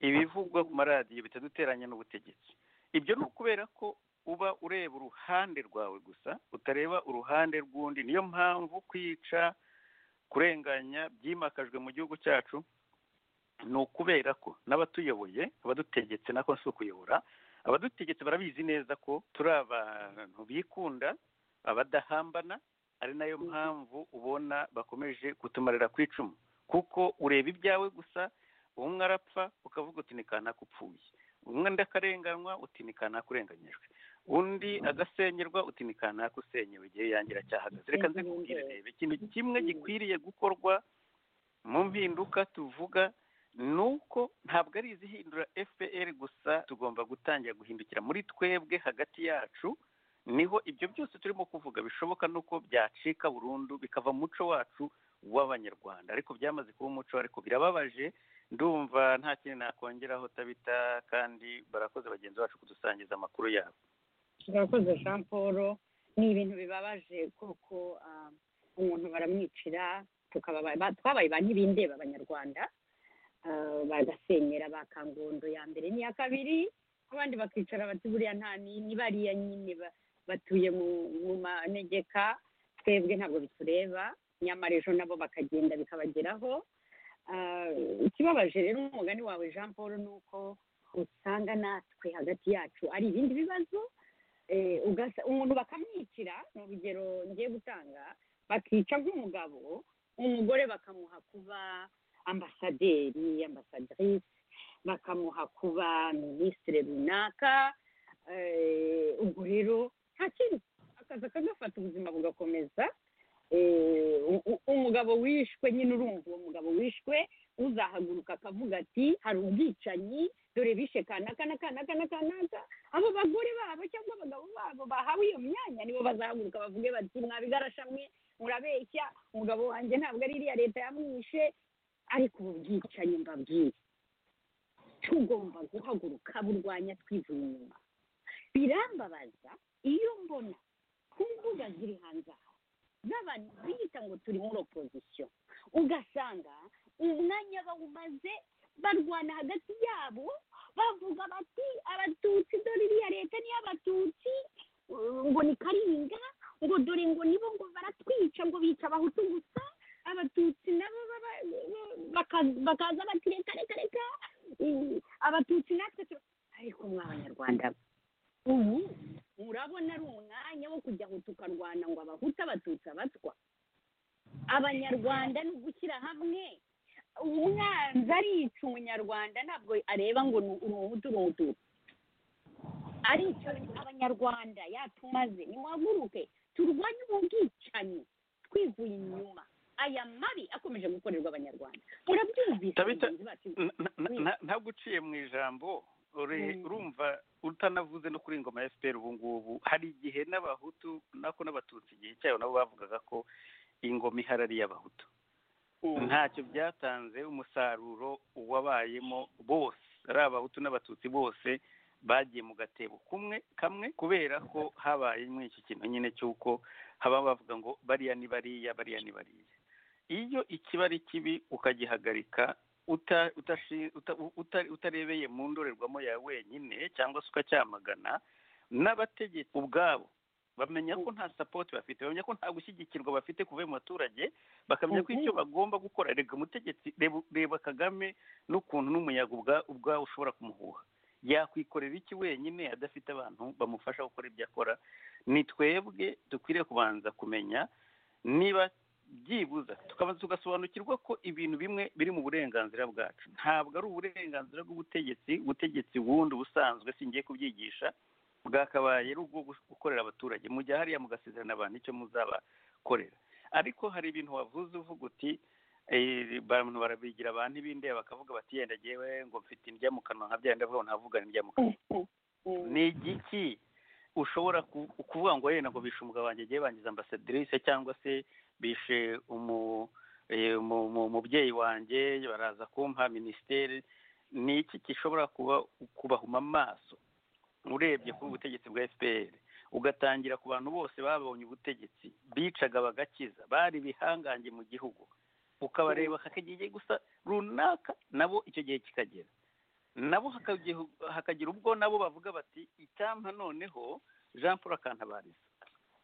[SPEAKER 6] ibivugwa ku maradiyo bitaduteranya n'ubutegetsi ibyo ni ukubera ko uba ureba uruhande rwawe gusa utareba uruhande rw'undi niyo mpamvu kwica kurenganya byimakajwe mu gihugu cyacu ni ukubera ko n'abatuyoboye abadutegetse nako si ukuyobora abadutegetse barabizi neza ko turi abantu bikunda abadahambana ari nayo mpamvu ubona bakomeje kutumarira ku icumu kuko ureba ibyawe gusa umwe arapfa ukavuga uti ni kanakupfuye umwe ndakarenganywa uti ni kanakurenganyijwe undi agasenyerwa uti ni kanakusenyewe igihe yangira cyahagaze reka nze kubwire reba ikintu kimwe gikwiriye gukorwa mu mpinduka tuvuga nuko ntabwo ari izihindura fpr gusa tugomba gutangira guhindukira muri twebwe hagati yacu niho ibyo byose turimo kuvuga bishoboka nuko byacika burundu bikava mu muco wacu w'abanyarwanda ariko byamaze kuba umuco ariko birababaje ndumva nta kintu nakongeraho tabita kandi barakoze bagenzi bacu kudusangiza amakuru yabo
[SPEAKER 3] turakoze jean paul ni ibintu bibabaje kuko umuntu baramwicira twabaye ba nyirindeba abanyarwanda bagasenyera ba kangondo ya mbere n'iya kabiri abandi bakicara bati buriya nta ni bariya nyine batuye mu manegeka twebwe ntabwo bitureba nyamara ejo nabo bakagenda bikabageraho ikibabaje rero umugani wawe jean paul ni uko usanga natwe hagati yacu ari ibindi bibazo umuntu bakamwicira ni urugero ngiye gutanga bakica nk'umugabo umugore bakamuha kuba ambasaderi ambasadirisi bakamuha kuba minisitiri runaka ubwo rero nta kintu akaza akagafata ubuzima bugakomeza umugabo wishwe nyine urumva uwo mugabo wishwe uzahaguruka akavuga ati hari ubwicanyi dore bishe kanaka n'akanaka n'akanaka abo bagore babo cyangwa abagabo babo bahawe iyo myanya nibo bazahaguruka bavuge bati mwabigarasha mwe murabeshya umugabo wanjye ntabwo ari iriya leta yamwishe ariko ubu bwicanyi mbabwiye tugomba guhaguruka burwanya twivuye inyuma birambabaza iyo mbona ku mbuga ziri hanze aha z'abantu biyita ngo turi muri opozisiyo ugasanga umwanya bawumaze barwana hagati yabo bavuga bati abatutsi dore iriya leta ni abatutsi ngo ni karinga ngo dore ngo nibo ngo baratwica ngo bica abahutu gusa abatutsi nabo baka bakaza bati reka reka reka eh, abatutsi natwe tu- ariko mwa abanyarwanda ubu urabona ari umwanya wo kujya aho tukarwana ngo abahuta abatutsi abatwa abanyarwanda ni ugushyira hamwe umwanzi arica umunyarwanda ntabwo areba ngo ni uri umuhutu uri umututsi arica abanyarwanda yatumaze nimuhaguruke turwanye ubu bwicanyi twivuye inyuma aya mabi akomeje gukorerwa abanyarwanda murabyumvise
[SPEAKER 6] Tabitha,
[SPEAKER 3] bagenzi bacu
[SPEAKER 6] ntabwo uciye mu ijambo ure-
[SPEAKER 3] Mm.
[SPEAKER 6] urumva utanavuze no kuri ingoma ya fpr ubu ngubu hari igihe n'abahutu nako n'abatutsi igihe cyabo nabo bavugaga ko ingoma ihari ari iy'abahutu ntacyo byatanze umusaruro wabayemo bose ari abahutu n'abatutsi bose bagiye mu gatebo kumwe kamwe kubera ko habaye muri iki kintu nyine cy'uko haba bavuga ngo bariya ni bariya bariya ni bariya iyo ikiba ari kibi ukagihagarika uta- utashi- uta- u- uta- utarebeye mu ndorerwamo yawe wenyine cyangwa se ukacyamagana n'abategetsi ubwabo bamenya ko nta sapoti bafite bamenya ko nta gushyigikirwa bafite kuva mu baturage bakamenya ko
[SPEAKER 3] Mhm.
[SPEAKER 6] icyo bagomba gukora rega umutegetsi reba- reba kagame n'ukuntu n'umuyaga ubwa- ubwawe ushobora kumuhuha yakwikorera iki wenyine adafite abantu bamufasha gukora ibyo akora ni twebwe dukwiriye kubanza kumenya niba byibuza tukabanza tugasobanukirwa ko ibintu bimwe biri mu burenganzira bwacu ntabwo ari uburenganzira bw'ubutegetsi ubutegetsi bundi busanzwe singiye kubyigisha bwakabaye ari ubwo gu- gukorera abaturage mujya hariya mugasezerana abantu icyo muzabakorera ariko hari ibintu wavuze uvuga uti eh, abantu barabigira abantu ibindeba bakavuga bati yenda jyewe ngo mfite indya mu kanwa nka bya ndavuga ngo ntavugana indya mu kanwa ni igiki ushobora ku- kuvuga ngo yenda ngo bishe umugabo wanjye agiye bangiza ambasaderice cyangwa se bishe umu- eh, umu- umu- umubyeyi wanjye baraza kumpa minisiteri ni iki gishobora kuba kubahuma amaso urebye kuri ubutegetsi bwa fpr ugatangira ku bantu bose babonye ubutegetsi bicaga bagakiza bari ibihangange mu gihugu ukabareba hakagiye gusa runaka nabo icyo gihe kikagera nabo hakagihu- hakagira ubwo nabo bavuga bati icyampa noneho jean paul akantabariza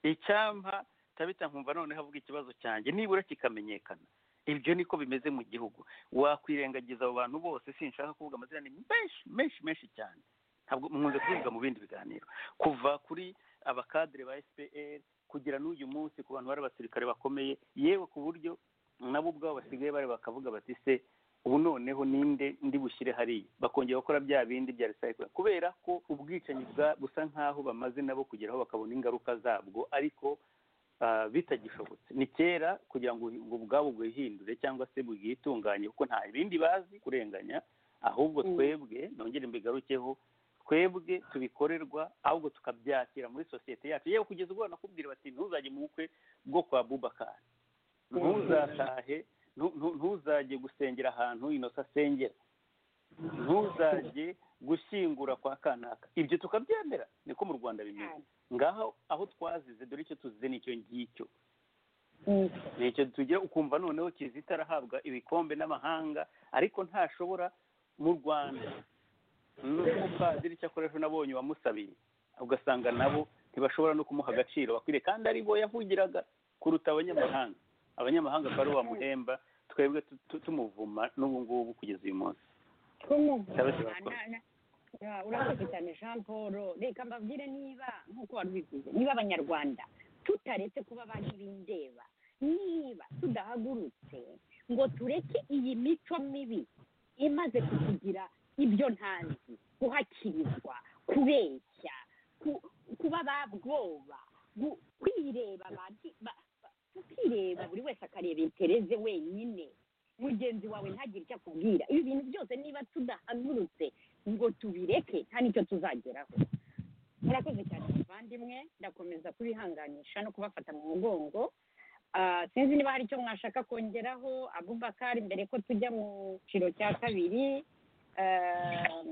[SPEAKER 6] icyampa tabita nkumva noneho avuga ikibazo cyanjye nibura kikamenyekana ibyo niko bimeze mu gihugu wakwirengagiza abo bantu bose sinshaka kuvuga amazina ni menshi menshi menshi cyane ntabwo mpunze kubivuga mu bindi biganiro kuva kuri abakadire ba fpr kugera n'uyu munsi ku bantu bari abasirikare bakomeye yewe ku buryo nabo ubwabo basigaye bari bakavuga bati se ubu noneho ninde ndi bushyire hariya bakongera gukora bya bindi bya recycling kubera ko ubwicanyi bwa- busa nk'aho bamaze nabo kugeraho bakabona ingaruka zabwo ariko ah, bitagishobotse ni kera kugira ngo ubwo bwabo bwihindure cyangwa se bwitunganye kuko nta bindi bazi kurenganya ahubwo
[SPEAKER 3] Mm.
[SPEAKER 6] twebwe nongere mbigarukeho twebwe tubikorerwa ahubwo tukabyakira muri sosiyete yacu yewe kugeza ubwo nakubwira bati ntuzajye mu bukwe bwo kwa bubakari ntuzatahe ntu- ntu- ntuzajye gusengera ahantu inosa asengera ntuzajye gushyingura kwa kanaka ibyo tukabyemera niko mu rwanda bimeze ngaho aho twazize dore icyo tuzize ni icyo ngicyo ni icyo tugira ukumva noneho kizita arahabwa ibikombe n'amahanga ariko ntashobora mu rwanda n'umupadiri cyakora ejo nabonye wamusabiye ugasanga nabo ntibashobora no kumuha agaciro bakwiriye kandi ari bo yavugiraga kuruta abanyamahanga abanyamahanga akaba ari bamuhemba twebwe tu- tu- tumuvuma n'ubu ngubu kugeza uyu munsi
[SPEAKER 3] twumuvana urakoze cyane jean paul reka mbabwire niba nk'uko wari ubivuze niba abanyarwanda tutaretse kuba ba ntibindeba niba tudahagurutse ngo tureke iyi mico mibi imaze kutugira ibyo ntazi guhakirirwa kubeshya ku- kuba ba bwoba gu- kwireba bandi- ba- ba- tukireba buri wese akareba intereze wenyine mugenzi wawe ntagire icyo akubwira ibi bintu byose niba tudahagurutse ngo tubireke nta n'icyo tuzageraho murakoze cyane bavandimwe ndakomeza kubihanganisha no kubafata mu mugongo Ah, sinzi niba hari icyo mwashaka kongeraho abubakari mbere ko tujya mu cyiciro cya kabiri ah,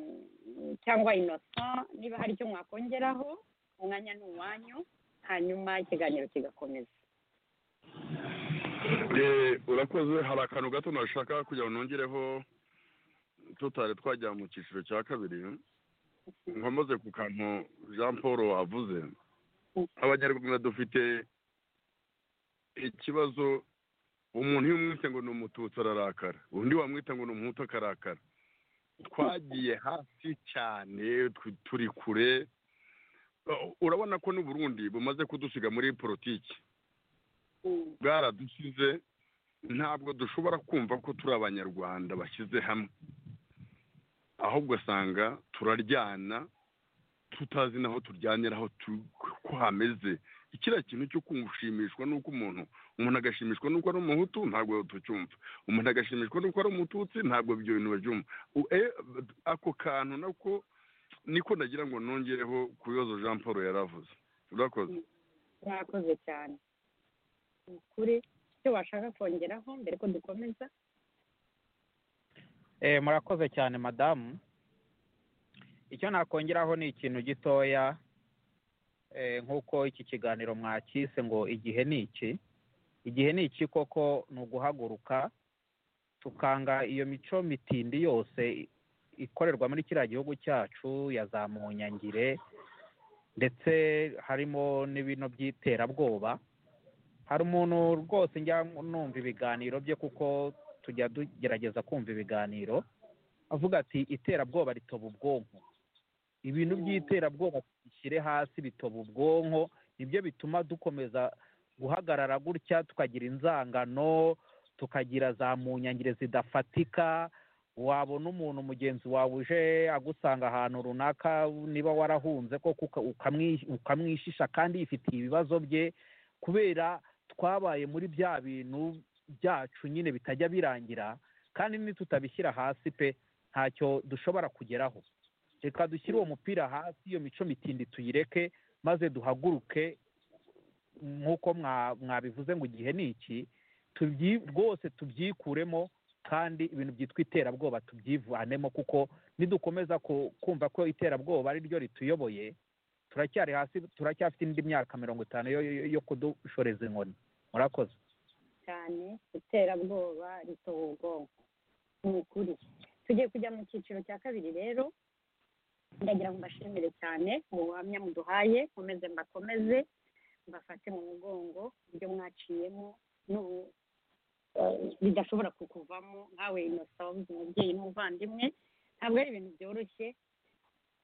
[SPEAKER 3] cyangwa innocent niba hari icyo mwakongeraho umwanya ni uwanyu hanyuma ikiganiro kigakomeza
[SPEAKER 4] Eh, urakoze hari akantu gato nashaka kugira ngo nongereho tutari twajya mu cyiciro cya kabiri nkomoze ku kantu jean paul avuze abanyarwanda dufite ikibazo umuntu iyo umwite ngo ni umututsi ararakara undi wamwita ngo ni umuhutu akarakara twagiye hasi cyane tu- turi kure Uh, urabona ko n'uburundi bumaze kudusiga muri politiki bwaradusize ntabwo dushobora kumva ko turi abanyarwanda bashyize hamwe ahubwo usanga turaryana tutazi n'aho turyanyira aho tu- ko hameze ikiriya kintu cyo kushimishwa n'uko umuntu umuntu agashimishwa n'uko ari umuhutu ntabwo tucyumva umuntu agashimishwa n'uko ari umututsi ntabwo ibyo bintu babyumva U- eh, ako kantu nako niko nagira ngo nongereho ku bibazo jean paul yaravuze urakoze
[SPEAKER 3] mwakoze cyane ni ukuri icyo washaka kongeraho mbere ko dukomeza
[SPEAKER 5] Eh, murakoze cyane madamu icyo nakongeraho ni ikintu gitoya eh, nk'uko iki kiganiro mwakise ngo igihe ni iki igihe ni iki koko ni uguhaguruka tukanga iyo mico mitindi yose i- ikorerwa muri kiriya gihugu cyacu ya za munyangire ndetse harimo n'ibino by'iterabwoba hari umuntu rwose njya numva ibiganiro bye kuko tujya tugerageza kumva ibiganiro avuga ati iterabwoba ritoba ubwonko ibintu by'iterabwoba bishyire hasi bitoba ubwonko nibyo bituma dukomeza guhagarara gutya tukagira inzangano tukagira za munyangire zidafatika wabona umuntu mugenzi wawe uje agusanga ahantu runaka niba warahunze koko uka- ukamwi- ukamwishisha kandi yifitiye ibibazo bye kubera twabaye muri bya bintu byacu nyine bitajya birangira kandi nitutabishyira hasi pe ntacyo dushobora kugeraho reka dushyire uwo mupira hasi iyo mico mitindi tuyireke maze duhaguruke nk'uko mwa- mwabivuze ngo igihe ni iki tubyi- rwose tubyikuremo kandi ibintu byitwa iterabwoba tubyivanemo kuko nidukomeza ku- kumva ko iterabwoba ari ryo rituyoboye turacyari hasi turacyafite indi myaka mirongo itanu yo, yo, yo kudushoreza inkoni murakoze
[SPEAKER 3] cyane iterabwoba ritoba ubwonko ni ukuri tugiye kujya mu cyiciro cya kabiri rero ndagira ngo mbashimire cyane mu buhamya muduhaye nkomeze mbakomeze mbafate mu mugongo ibyo mwaciyemo n'ubu eh, bidashobora kukuvamo nkawe inosa wabuze umubyeyi n'umuvandimwe ntabwo ari ibintu byoroshye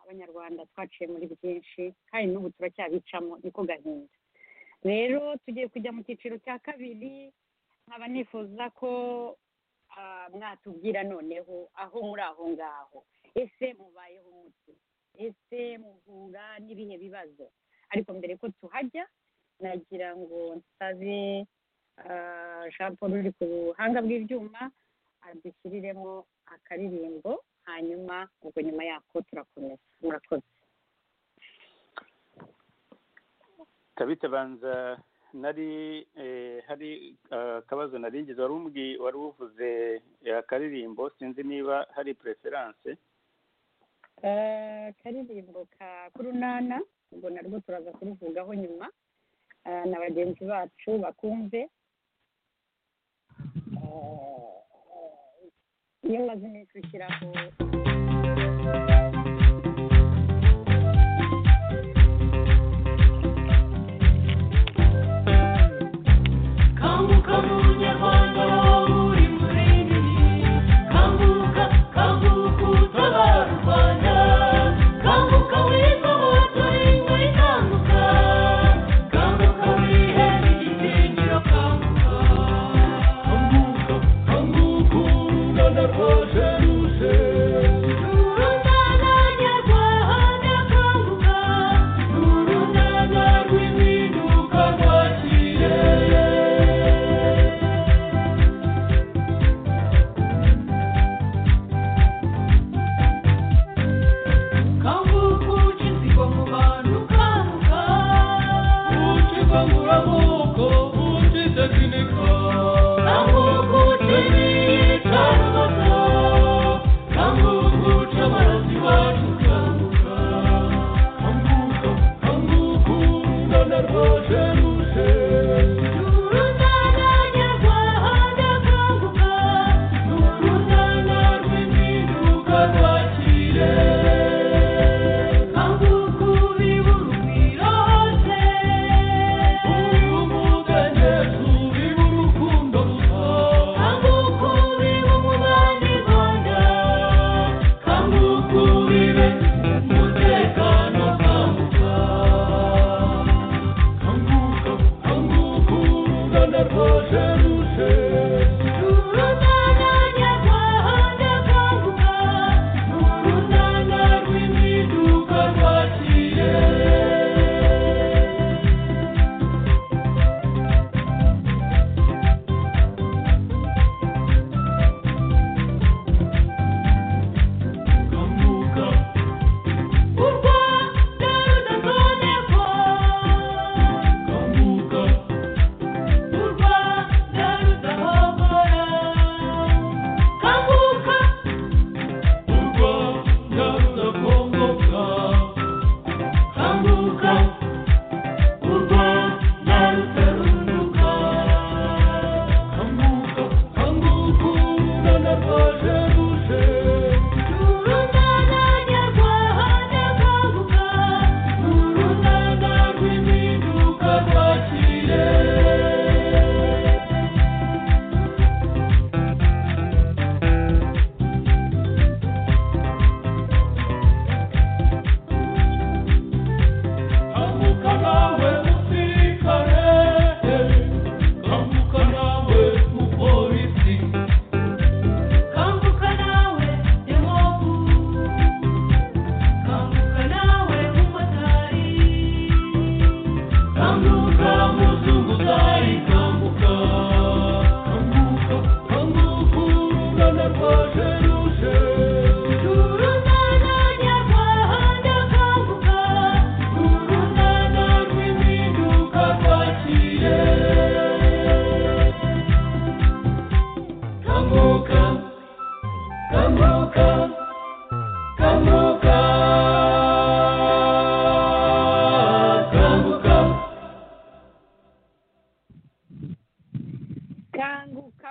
[SPEAKER 3] abanyarwanda twaciye muri byinshi kandi n'ubu turacyabicamo niko gahinda rero tugiye kujya mu cyiciro cya kabiri nkaba nifuza ko ah, mwatubwira noneho aho muri aho ngaho ese mubayeho mute ese muhura n'ibihe bibazo ariko mbere ko tuhajya nagira ngo nsabe ah, jean paul uri ku buhanga bw'ibyuma adushyiriremo akaririmbo hanyuma ubwo nyuma yako turakomeza murakoze
[SPEAKER 6] tabita banza nari eh, hari eh, akabazo narigeze wari umbwi- wari uvuze eh, akaririmbo sinzi niba hari preference
[SPEAKER 3] Eh, akaririmbo ka kurunana ubwo narwo turaza kuruvugaho nyuma Eh, na bagenzi bacu bakumve Eh, iyo umaze iminsi ushyiraho
[SPEAKER 2] Kanguka munyarwanda uri muremyi kanguka kanguka utabara u rwanda kanguka wigoboto ingo ikanguka kanguka wihere igitinyiro kanguka kanguka kanguka urungana rwaje ruje urungana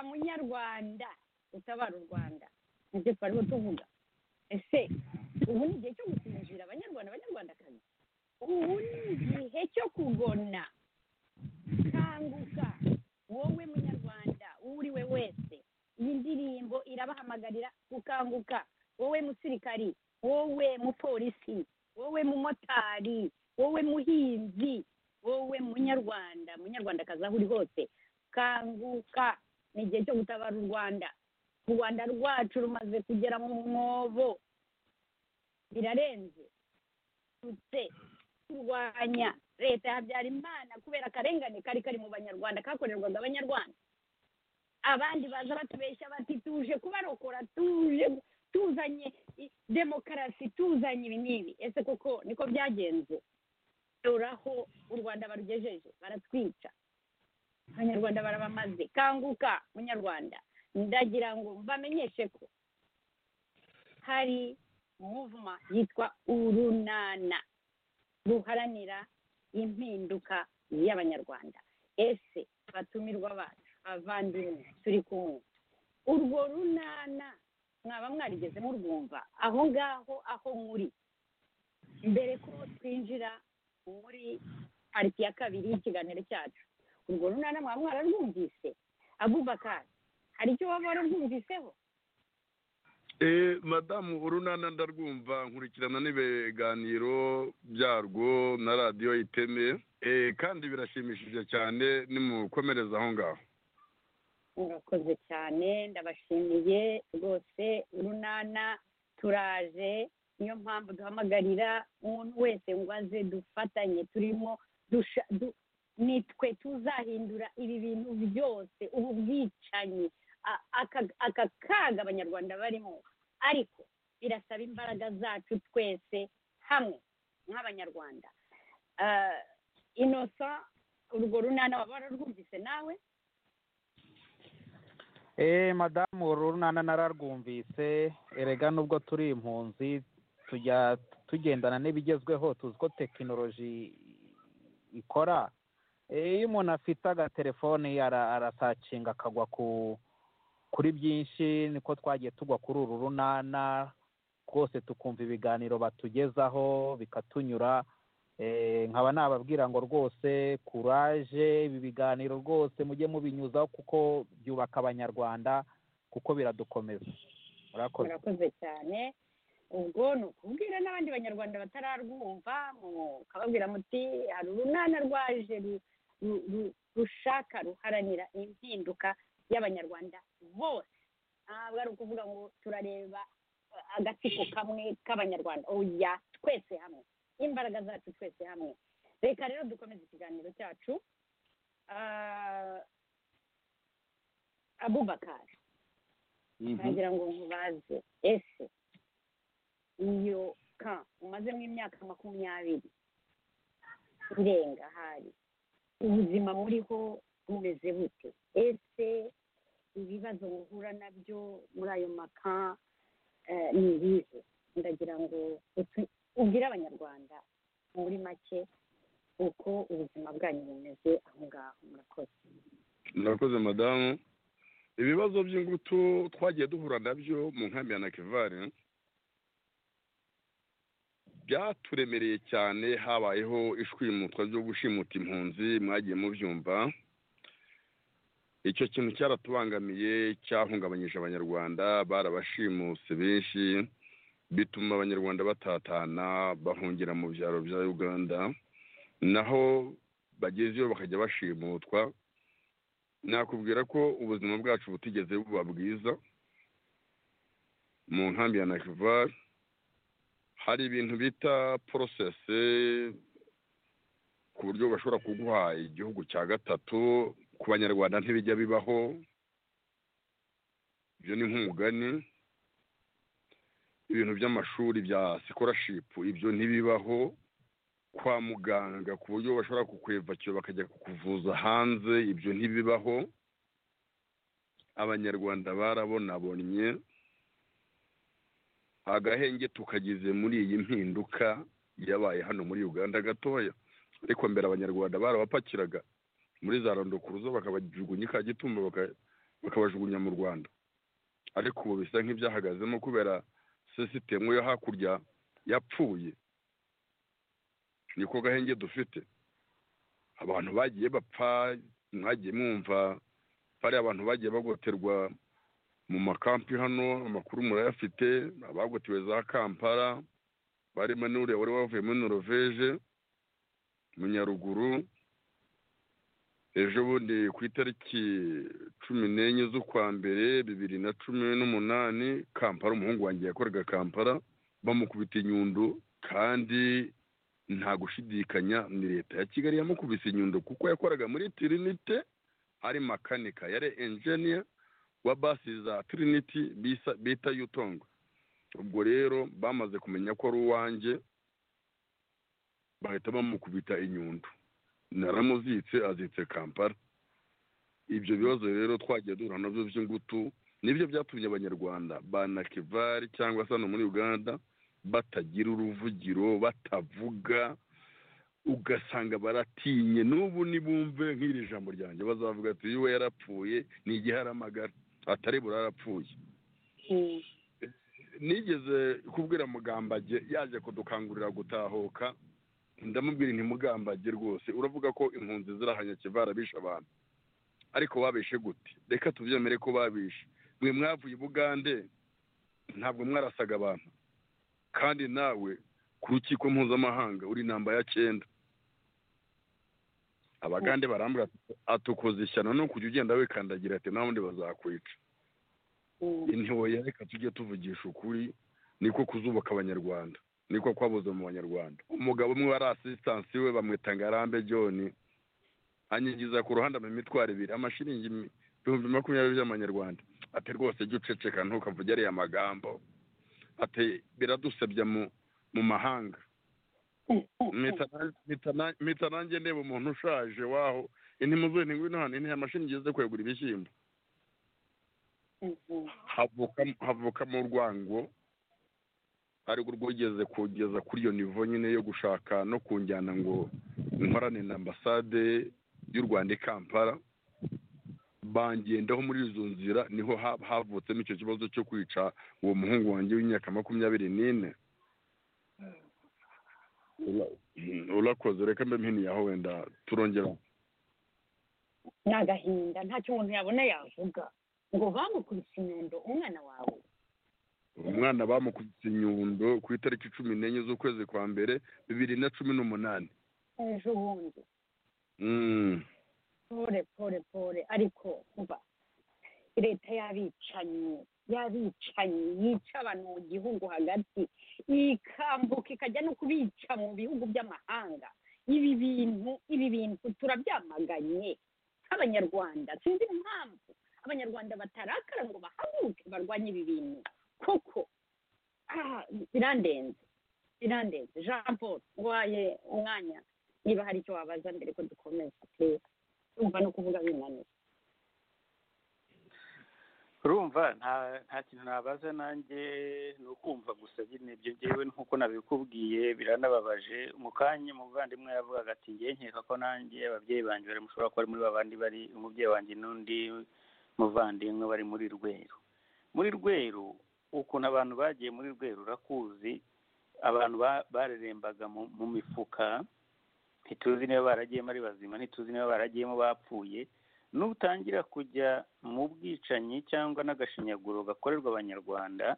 [SPEAKER 3] munyarwanda utabara u rwanda nibyo twarimo tuvuga ese ubu ni igihe cyo gusinzira abanyarwanda abanyarwandakazi ubu ni igihe cyo kugona kanguka wowe munyarwanda uwo uri we wese iyi ndirimbo irabahamagarira gukanguka wowe musirikari wowe mupolisi wowe mumotari wowe muhinzi wowe munyarwanda munyarwandakazi aho uri hose kanguka ni igihe cyo gutabara u rwanda u rwanda rwacu rumaze kugera mu mwobo birarenze tutse turwanya leta ya habyarimana kubera akarengane kari kari mu banyarwanda kakorerwaga abanyarwanda abandi baza batubeshya bati tuje kubarokora tuje tuzanye i- demokarasi tuzanye ibi n'ibi ese koko niko byagenze doraho u rwanda barugejeje baratwica abanyarwanda barabamaze kanguka munyarwanda ndagira ngo bamenyeshe ko hari muvuma yitwa urunana ruharanira impinduka y'abanyarwanda ese abatumirwa bacu abavandimwe turi kumwe urwo runana mwaba mwarigeze murwumva aho ngaho aho muri mbere ko twinjira muri pariti ya kabiri y'ikiganiro cyacu urwo runana mwaba mwararwumvise abubakari hari icyo waba wararwumviseho
[SPEAKER 4] Eh, madamu urunana ndarwumva nkurikirana n'ibiganiro byarwo na radiyo iteme eh, kandi birashimishije cyane nimukomereza aho ngaho
[SPEAKER 3] murakoze cyane ndabashimiye rwose urunana turaje niyo mpamvu duhamagarira umuntu wese ngo aze dufatanye turimo dusha- du- ni twe tuzahindura ibi bintu byose ubu bwicanyi a- aka- aka kaga abanyarwanda barimo ariko birasaba imbaraga zacu twese hamwe nk'abanyarwanda Ah, inosa urwo runana waba wararwumvise nawe
[SPEAKER 5] eee madamu urunana nararwumvise erega nubwo turi impunzi tujya tugendana n'ibigezweho tuzi ko tekinoloji ikora Eh, iyo umuntu afite agatelefoni ara- arasacinga akagwa ku kuri byinshi niko twagiye tugwa kuri uru runana rwose tukumva ibiganiro batugezaho bikatunyura Eh, nkaba nababwira ngo rwose kuraje ibi biganiro rwose mujye mubinyuzaho kuko byubaka abanyarwanda kuko biradukomeza murakoze
[SPEAKER 3] murakoze cyane ubwo ni ukubwira n'abandi banyarwanda batararwumva mukababwira muti hari urunana rwaje ru- ru- ru- rushaka ruharanira impinduka y'abanyarwanda bose ntabwo ari ukuvuga ngo turareba uh, agatsiko kamwe k'abanyarwanda oya twese hamwe imbaraga zacu twese hamwe reka rero dukomeze ikiganiro cyacu Ah, abubakari nagira ngo nkubaze ese iyo ka umazemo imyaka makumyabiri irenga hari ubuzima muriho bumeze bute ese ibibazo muhura nabyo muri ayo maka eh, ni ibihe ndagira ngo utu- ubwire abanyarwanda muri make uko ubuzima bwanyu bumeze aho ngaho murakoze
[SPEAKER 4] murakoze madamu ibibazo by'ingutu twagiye duhura nabyo mu nkambi ya nakivare byaturemereye cyane habayeho ishwimutwa ryo gushimuta impunzi mwagiye mubyumva icyo kintu cyaratubangamiye cyahungabanyije abanyarwanda barabashimuse benshi bituma abanyarwanda batatana bahungira mu byaro bya uganda naho bagezeyo bakajya bashimutwa nakubwira ko ubuzima bwacu butigeze buba bwiza mu nkambi ya nakivari hari ibintu bita porosesi ku buryo bashobora kuguha igihugu cya gatatu ku banyarwanda ntibijya bibaho ibyo ni nk'umugani ibintu by'amashuri bya sikorashipu ibyo ntibibaho kwa muganga ku buryo bashobora kukwevakira bakajya kukuvuza hanze ibyo ntibibaho abanyarwanda barabonabonye agahenge tukagize muri iyi mpinduka yabaye hano muri uganda gatoya ariko mbere abanyarwanda barabapakiraga muri za rondokuru zo bakabajugunya ka gitumba baka- bakabajugunya mu rwanda ariko ubu bisa nk'ibyahagazemo kubera sisitemu yo hakurya yapfuye niko gahenge dufite abantu bagiye bapfa mwagiye mwumva bariya abantu bagiye bagoterwa mu makampi hano amakuru murayafite abagotewe za kampala barimo n'uriya wari wavuye muri noroveje mu nyaruguru ejo bundi ku itariki cumi n'enye z'ukwa mbere bibiri na cumi n'umunani kampala umuhungu wanjye yakoraga kampala bamukubita inyundo kandi nta gushidikanya ni leta ya kigali yamukubise inyundo kuko yakoraga muri tirinite ari makanika yari enjeniya wa basi za tiriniti bisa- bita yutongo ubwo rero bamaze kumenya ko ari uwanjye bahita bamukubita inyundo naramuzitse azitse kampala ibyo bibazo rero twagiye duhura nabyo by'ingutu nibyo byatumye abanyarwanda ba nakivari cyangwa se hano muri uganda batagira uruvugiro batavuga ugasanga baratinye n'ubu nibumve nk'iri jambo ryanjye bazavuga ati uyu we yarapfuye ni igihe aramagara atari burarapfuye
[SPEAKER 3] Mm.
[SPEAKER 4] nigeze kubwira mugambage yaje kudukangurira gutahuka ndamubwira nti mugambage rwose uravuga ko impunzi zirahanya kivara bishe abantu ariko babishe gute reka tubyemere ko babishe mwe mwavuye i bugande ntabwo mwarasaga abantu kandi nawe ku rukiko mpuzamahanga uri namba ya cyenda abagande barambwira ati atukoze ishyano no kujya ugenda wikandagira ati nta wundi bazakwica
[SPEAKER 3] Mm.
[SPEAKER 4] intoya reka tujye tuvugisha ukuri niko kuzubaka abanyarwanda niko kwabuze mu banyarwanda umugabo umwe wari asisitansi we bamwita ngarambe john anyigiza ku ruhande mu mitwaro ibiri amashiringi mi- ibihumbi makumyabiri by'amanyarwanda ati rwose jya uceceka ntukavuge ariya magambo ati biradusebya mu mu mahanga mpita na- mpita na- mpita nanjye ndeba umuntu ushaje waho intimuzuye ntingwino hano intiya amashiringi ze kwegura ibishyimbo
[SPEAKER 3] Mm.
[SPEAKER 4] havuka havukamo urwango ari rwigeze kugeza kuri iyo nivo nyine yo gushaka no kunjyana ngo nkorane na ambasade y'u rwanda i kampala bangendaho muri izo nzira niho ha- havutsemo icyo kibazo cyo kwica uwo muhungu wanjye w'imyaka makumyabiri n'ine Ura- urakoze reka mbe mpiniyaho wenda turongera
[SPEAKER 3] ni agahinda ntacyo umuntu yabona yavuga ngo bamukubise inyundo umwana wawe
[SPEAKER 4] umwana bamukubise inyundo ku itariki cumi n'enye z'ukwezi kwa mbere bibiri na cumi n'umunani
[SPEAKER 3] ejo bundi
[SPEAKER 4] Mm.
[SPEAKER 3] pore pore pore ariko kuba leta y'abicanyi y'abicanyi yica abantu mu gihugu hagati ikambuka ikajya no kubica mu bihugu by'amahanga ibi bintu ibi bintu turabyamaganye nk'abanyarwanda sinzi impamvu abanyarwanda batarakara ngo bahaguruke barwanye ibi bintu koko ah, birandenze birandenze jean paul waye umwanya niba hari icyo wabaza mbere ko dukomeza please urumva no kuvuga binaniye
[SPEAKER 6] urumva nta nta kintu nabaza nanjye ni ukumva gusa nyine ibyo ngewe nk'uko nabikubwiye biranababaje mu kanya umuvandimwe yavugaga ati ngewe nkeka ko nanjye ababyeyi banjye bari mushobora kuba ari muri ba bandi bari umubyeyi wanjye n'undi muvandimwe bari muri rweru muri rweru ukuntu abantu bagiye muri rweru urakuzi abantu ba- barerembaga mu mu mifuka ntituzi niba baragiyemo ari bazima ntituzi niba baragiyemo bapfuye nutangira kujya mu bwicanyi cyangwa n'agashinyaguro gakorerwa abanyarwanda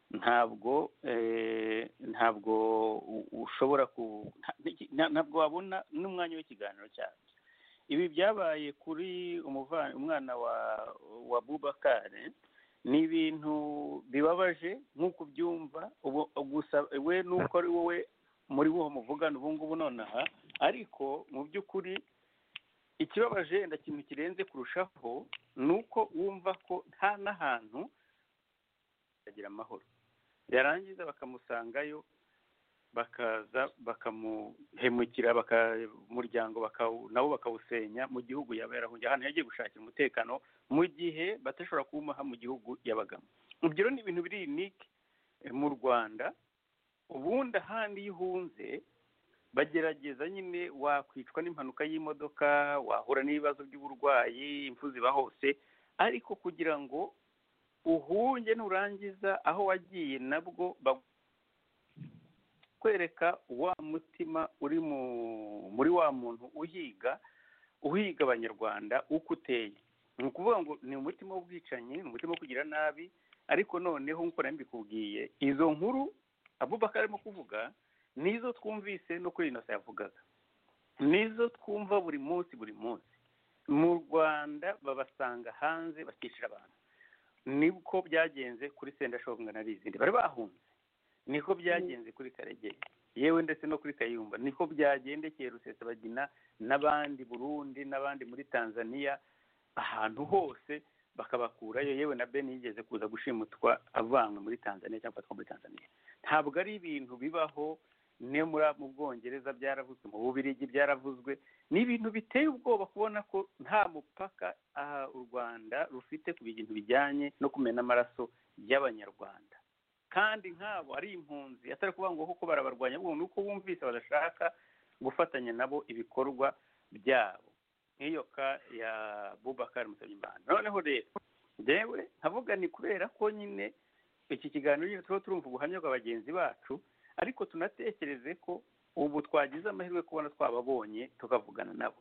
[SPEAKER 6] ntabwo eh, ntabwo u- ushobora ku nta- nta- ntabwo wabona n'umwanya w'ikiganiro cyacu ibi byabaye kuri umuva- umwana wa wa bubakare ni ibintu bibabaje nk'uko ubyumva ubu- gusa we nuko ari wowe muri wo muvugana ubu ngubu nonaha ariko mu by'ukuri ikibabaje wenda kintu kirenze kurushaho ni uko wumva ko nta n'ahantu agira amahoro yarangiza bakamusangayo bakaza bakamuhemukira baka- umuryango bakawu- nabo bakawusenya mu gihugu yaba yarahungiye ahantu yagiye gushakira umutekano mu gihe batashobora kuwumuha mu gihugu yabagamo ibyo rero ni ibintu biri unike mu rwanda ubundi ahandi iyo uhunze bagerageza nyine wakwicwa n'impanuka y'imodoka wahura n'ibibazo by'uburwayi impfu ziba hose ariko kugira ngo uhunge nurangiza aho wagiye nabwo bakwereka wa mutima uri mu muri wa muntu uhiga uhiga abanyarwanda uko uteye ni ukuvuga ngo ni umutima w'ubwicanyi ni umutima wo kugira nabi ariko noneho nk'uko nari mbikubwiye izo nkuru abubakar arimo kuvuga nizo twumvise no kuri ino yavugaga nizo twumva buri munsi buri munsi mu rwanda babasanga hanze bakicira abantu niko byagenze kuri sendashonga na rizindi bari bahunze niko byagenze kuri karegeye yewe ndetse no kuri kayumba niko byagendekeye rusesabagina n'abandi burundi n'abandi muri tanzania ahantu hose bakabakurayo yewe na beni yigeze kuza gushimutwa avanywe muri tanzania cyangwa afatwa muri tanzania ntabwo ari ibintu bibaho ne muri mu bwongereza byaravuzwe mu bubirigi byaravuzwe ni ibintu biteye ubwoba kubona ko nta mupaka aha u rwanda rufite ku bintu bijyanye no kumena amaraso y'abanyarwanda kandi nk'abo ari impunzi atari kuvuga ngo kuko barabarwanya ahubwo ni uko bumvise badashaka gufatanya nabo ibikorwa byabo nk'iyo ka ya bubakari musabyimbana noneho rero yewe nkavuga ni kubera ko nyine iki kiganiro nyine tuba turumva ubuhamya bwa bagenzi bacu ariko tunatekereze ko ubu twagize amahirwe kubona twababonye tukavugana nabo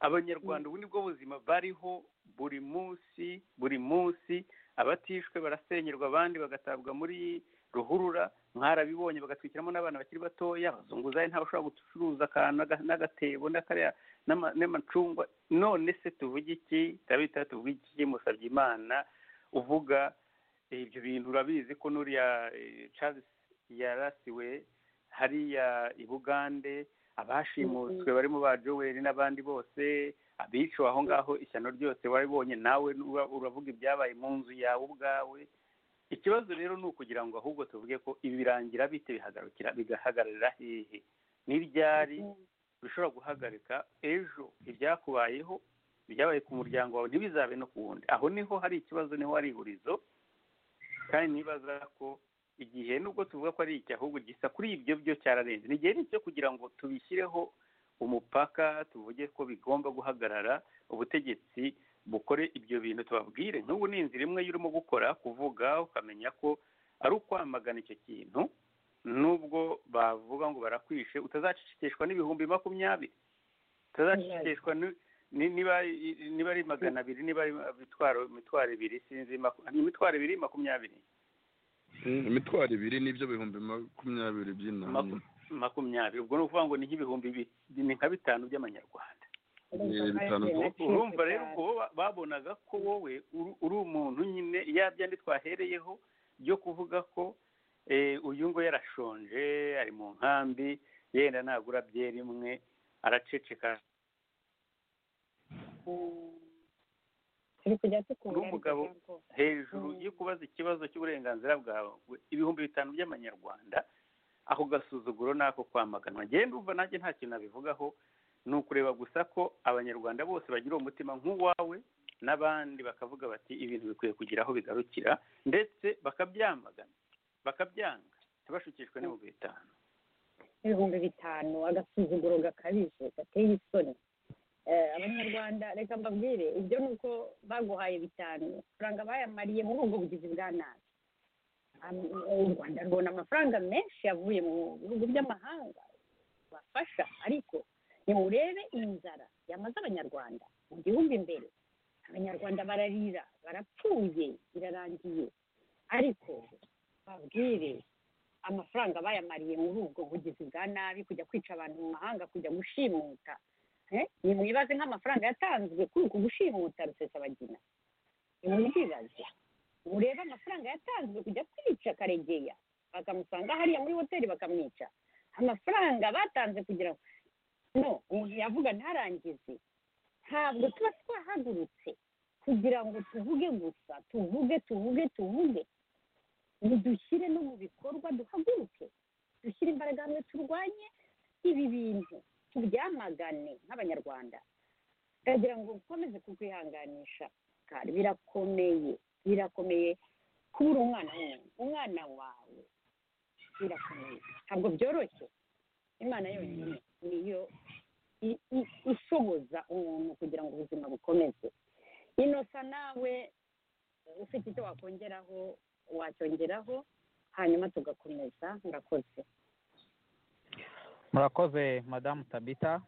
[SPEAKER 6] abanyarwanda ubu nibwo buzima bariho buri munsi buri munsi abatishwe barasenyerwa abandi bagatabwa muri ruhurura mwarabibonye bagatwikiramo n'abana bakiri batoya abazunguzayi ntabashobora gucuruza akantu n'agatebo n'amacungwa none se tuvuge iki turabita tuvuge iki musabye imana uvuga ibyo bintu urabizi ko nuriya Charles yarasiwe hariya i bugande abashimutswe barimo ba joweli n'abandi bose abiciwe aho ngaho ishyano ryose waribonye nawe uravuga ibyabaye mu nzu yawe ubwawe ikibazo rero ni ukugira ngo ahubwo tuvuge ko ibi birangira bite bihagarukira bigahagararira hehe n'iryari bishobora guhagarika ejo ibyakubayeho ibyabaye ku muryango wawe ntibizabe no ku wundi aho niho hari ikibazo niho hari ihurizo kandi nibaza ko igihe nubwo tuvuga ko ari iki ahubwo gisa kuri ibyo byo cyararenze ni igihe cyo kugira ngo tubishyireho umupaka tuvuge ko bigomba guhagarara ubutegetsi bukore ibyo bintu tubabwire nk'ubu ni inzira imwe y'urimo gukora kuvuga ukamenya ko ari ukwamagana icyo kintu nubwo bavuga ngo barakwishe utazacishikishwa n'ibihumbi makumyabiri utazacishikishwa niba ari magana abiri niba ari imitwaro ibiri sinzi imitwaro ibiri makumyabiri
[SPEAKER 4] imitwaro ibiri n'ibyo bihumbi makumyabiri by'inani
[SPEAKER 6] makumyabiri ubwo ni ukuvuga ngo ni nk'ibihumbi ni nka bitanu by'amanyarwanda urumva rero ubwo babonaga ko wowe uri umuntu nyine ya byandi twahereyeho byo kuvuga ko uyu ngo yarashonje ari mu nkambi yenda nagura byeri imwe araceceka n'umugabo hejuru yo kubaza ikibazo cy'uburenganzira bwawe ibihumbi bitanu by'amanyarwanda ako gasuzuguro n'ako kwamaganwa ngenda umva nanjye nta kintu nabivugaho ni ukureba gusa ko abanyarwanda bose bagira uwo mutima nk'uwawe n'abandi bakavuga bati ibintu bikwiye kugira aho bigarukira ndetse bakabyamagana bakabyanga ntibashukishwe n'ibihumbi bitanu
[SPEAKER 3] ibihumbi bitanu agasuzuguro gakabije gateye isoni abanyarwanda reka mbabwire ibyo ni uko baguhaye bitanu amafaranga bayamariye muri ubwo bugizi bwa nabi u rwanda rubona amafaranga menshi yavuye mu bihugu by'amahanga bafasha ariko ntiburebe inzara yamaze abanyarwanda mu gihugu imbere abanyarwanda bararira barapfuye birarangiye ariko babwire amafaranga bayamariye muri ubwo bugizi bwa nabi kujya kwica abantu mu mahanga kujya gushimuta nimwibaze nk'amafaranga yatanzwe kuri uku gushimuta rusesabagina nimwibaze murebe amafaranga yatanzwe kujya kwica karegeya bakamusanga hariya muri hoteli bakamwica amafaranga batanze kugira ngo no umuntu yavuga ntarangize ntabwo tuba twahagurutse kugira ngo tuvuge gusa tuvuge tuvuge tuvuge ntidushyire no mu bikorwa duhaguruke dushyire imbaraga hamwe turwanye ibi bintu tubyamagane nk'abanyarwanda ndagira ngo ukomeze kukwihanganisha kandi birakomeye birakomeye kubura umwana w'umuntu umwana wawe birakomeye ntabwo byoroshye imana yonyine niyo ishoboza umuntu kugira ngo ubuzima bukomeze inosa nawe ufite icyo wakongeraho wacyongeraho hanyuma tugakomeza ngakoze
[SPEAKER 5] murakoze madamu tabita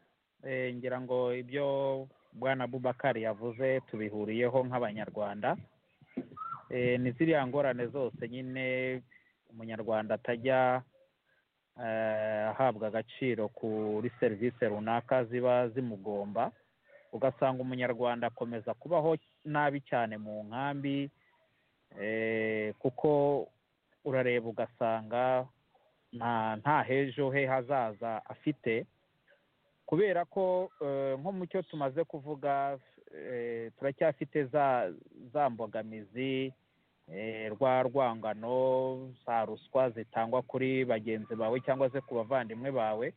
[SPEAKER 5] Eh, ngira ngo ibyo bwana bubakari yavuze tubihuriyeho nk'abanyarwanda Eh, ni ziriya ngorane zose nyine umunyarwanda atajya eh, ahabwa agaciro kuri serivisi runaka ziba zimugomba ugasanga umunyarwanda akomeza kubaho nabi cyane mu nkambi eh, kuko urareba ugasanga nta nta hejo he hazaza afite kubera ko eh, nko mu cyo tumaze kuvuga eh, turacyafite za za mbogamizi eh, rwa rwangano za ruswa zitangwa kuri bagenzi bawe cyangwa se ku bavandimwe bawe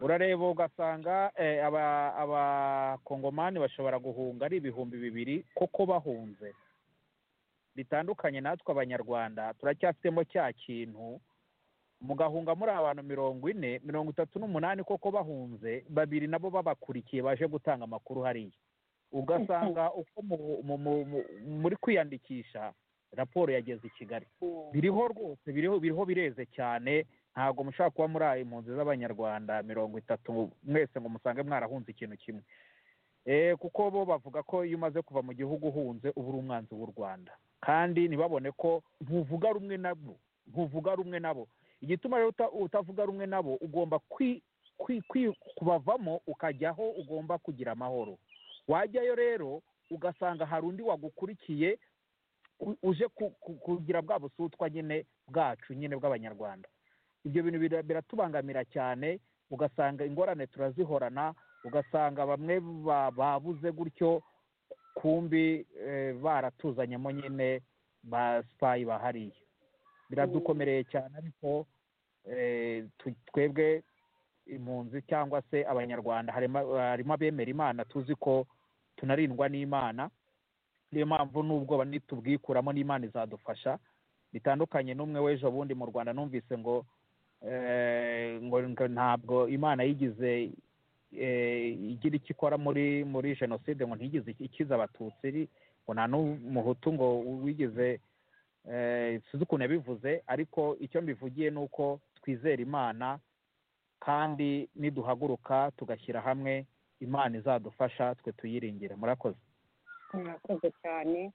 [SPEAKER 5] urareba ugasanga eh, aba- abakongomani bashobora guhunga ari ibihumbi bibiri koko bahunze bitandukanye natwe abanyarwanda turacyafitemo cya kintu mugahunga muri abantu mirongo ine mirongo itatu n'umunani koko bahunze babiri nabo babakurikiye baje gutanga amakuru hariya ugasanga uko mu- mu- mu- mu- muri kwiyandikisha raporo yageze i kigali biriho rwose biriho biriho bireze cyane ntabwo mushobora kuba muri aya impunzi z'abanyarwanda mirongo itatu mwese ngo musange mwarahunze ikintu kimwe Eh, kuko bo bavuga ko iyo umaze kuva mu gihugu uhunze uba uri umwanzi w'u rwanda kandi ntibabone ko ntuvuga rumwe nabo ntuvuga rumwe nabo igituma rero uta- utavuga rumwe nabo ugomba kwi- kwi- kwi- kubavamo ukajyaho ugomba kugira amahoro wajyayo rero ugasanga hari undi wagukurikiye u- uje ku- ku- kugira bwa busutwa nyine bwacu nyine bw'abanyarwanda ibyo bintu bira- biratubangamira cyane ugasanga ingorane turazihorana ugasanga bamwe ba- babuze gutyo kumbi eh, baratuzanyemo nyine ba sipayi bahariye biradukomereye cyane ariko eh, tu- twebwe impunzi cyangwa se abanyarwanda harimo harimo abemera imana tuzi ko tunarindwa n'imana niyo mpamvu n'ubwoba nitubwikuramo n'imana izadufasha bitandukanye n'umwe w'ejo bundi mu rwanda numvise ngo eh, ngo ngo ntabwo imana yigize eh, igira icyo ikora muri muri jenoside ngo ntigize ikiza abatutsi ri- ngo nta n'umuhutu ngo wigize eh, sinzi ukuntu yabivuze ariko icyo mbivugiye ni uko twizera imana kandi niduhaguruka tugashyira hamwe imana izadufasha twe tuyiringire murakoze
[SPEAKER 3] murakoze cyane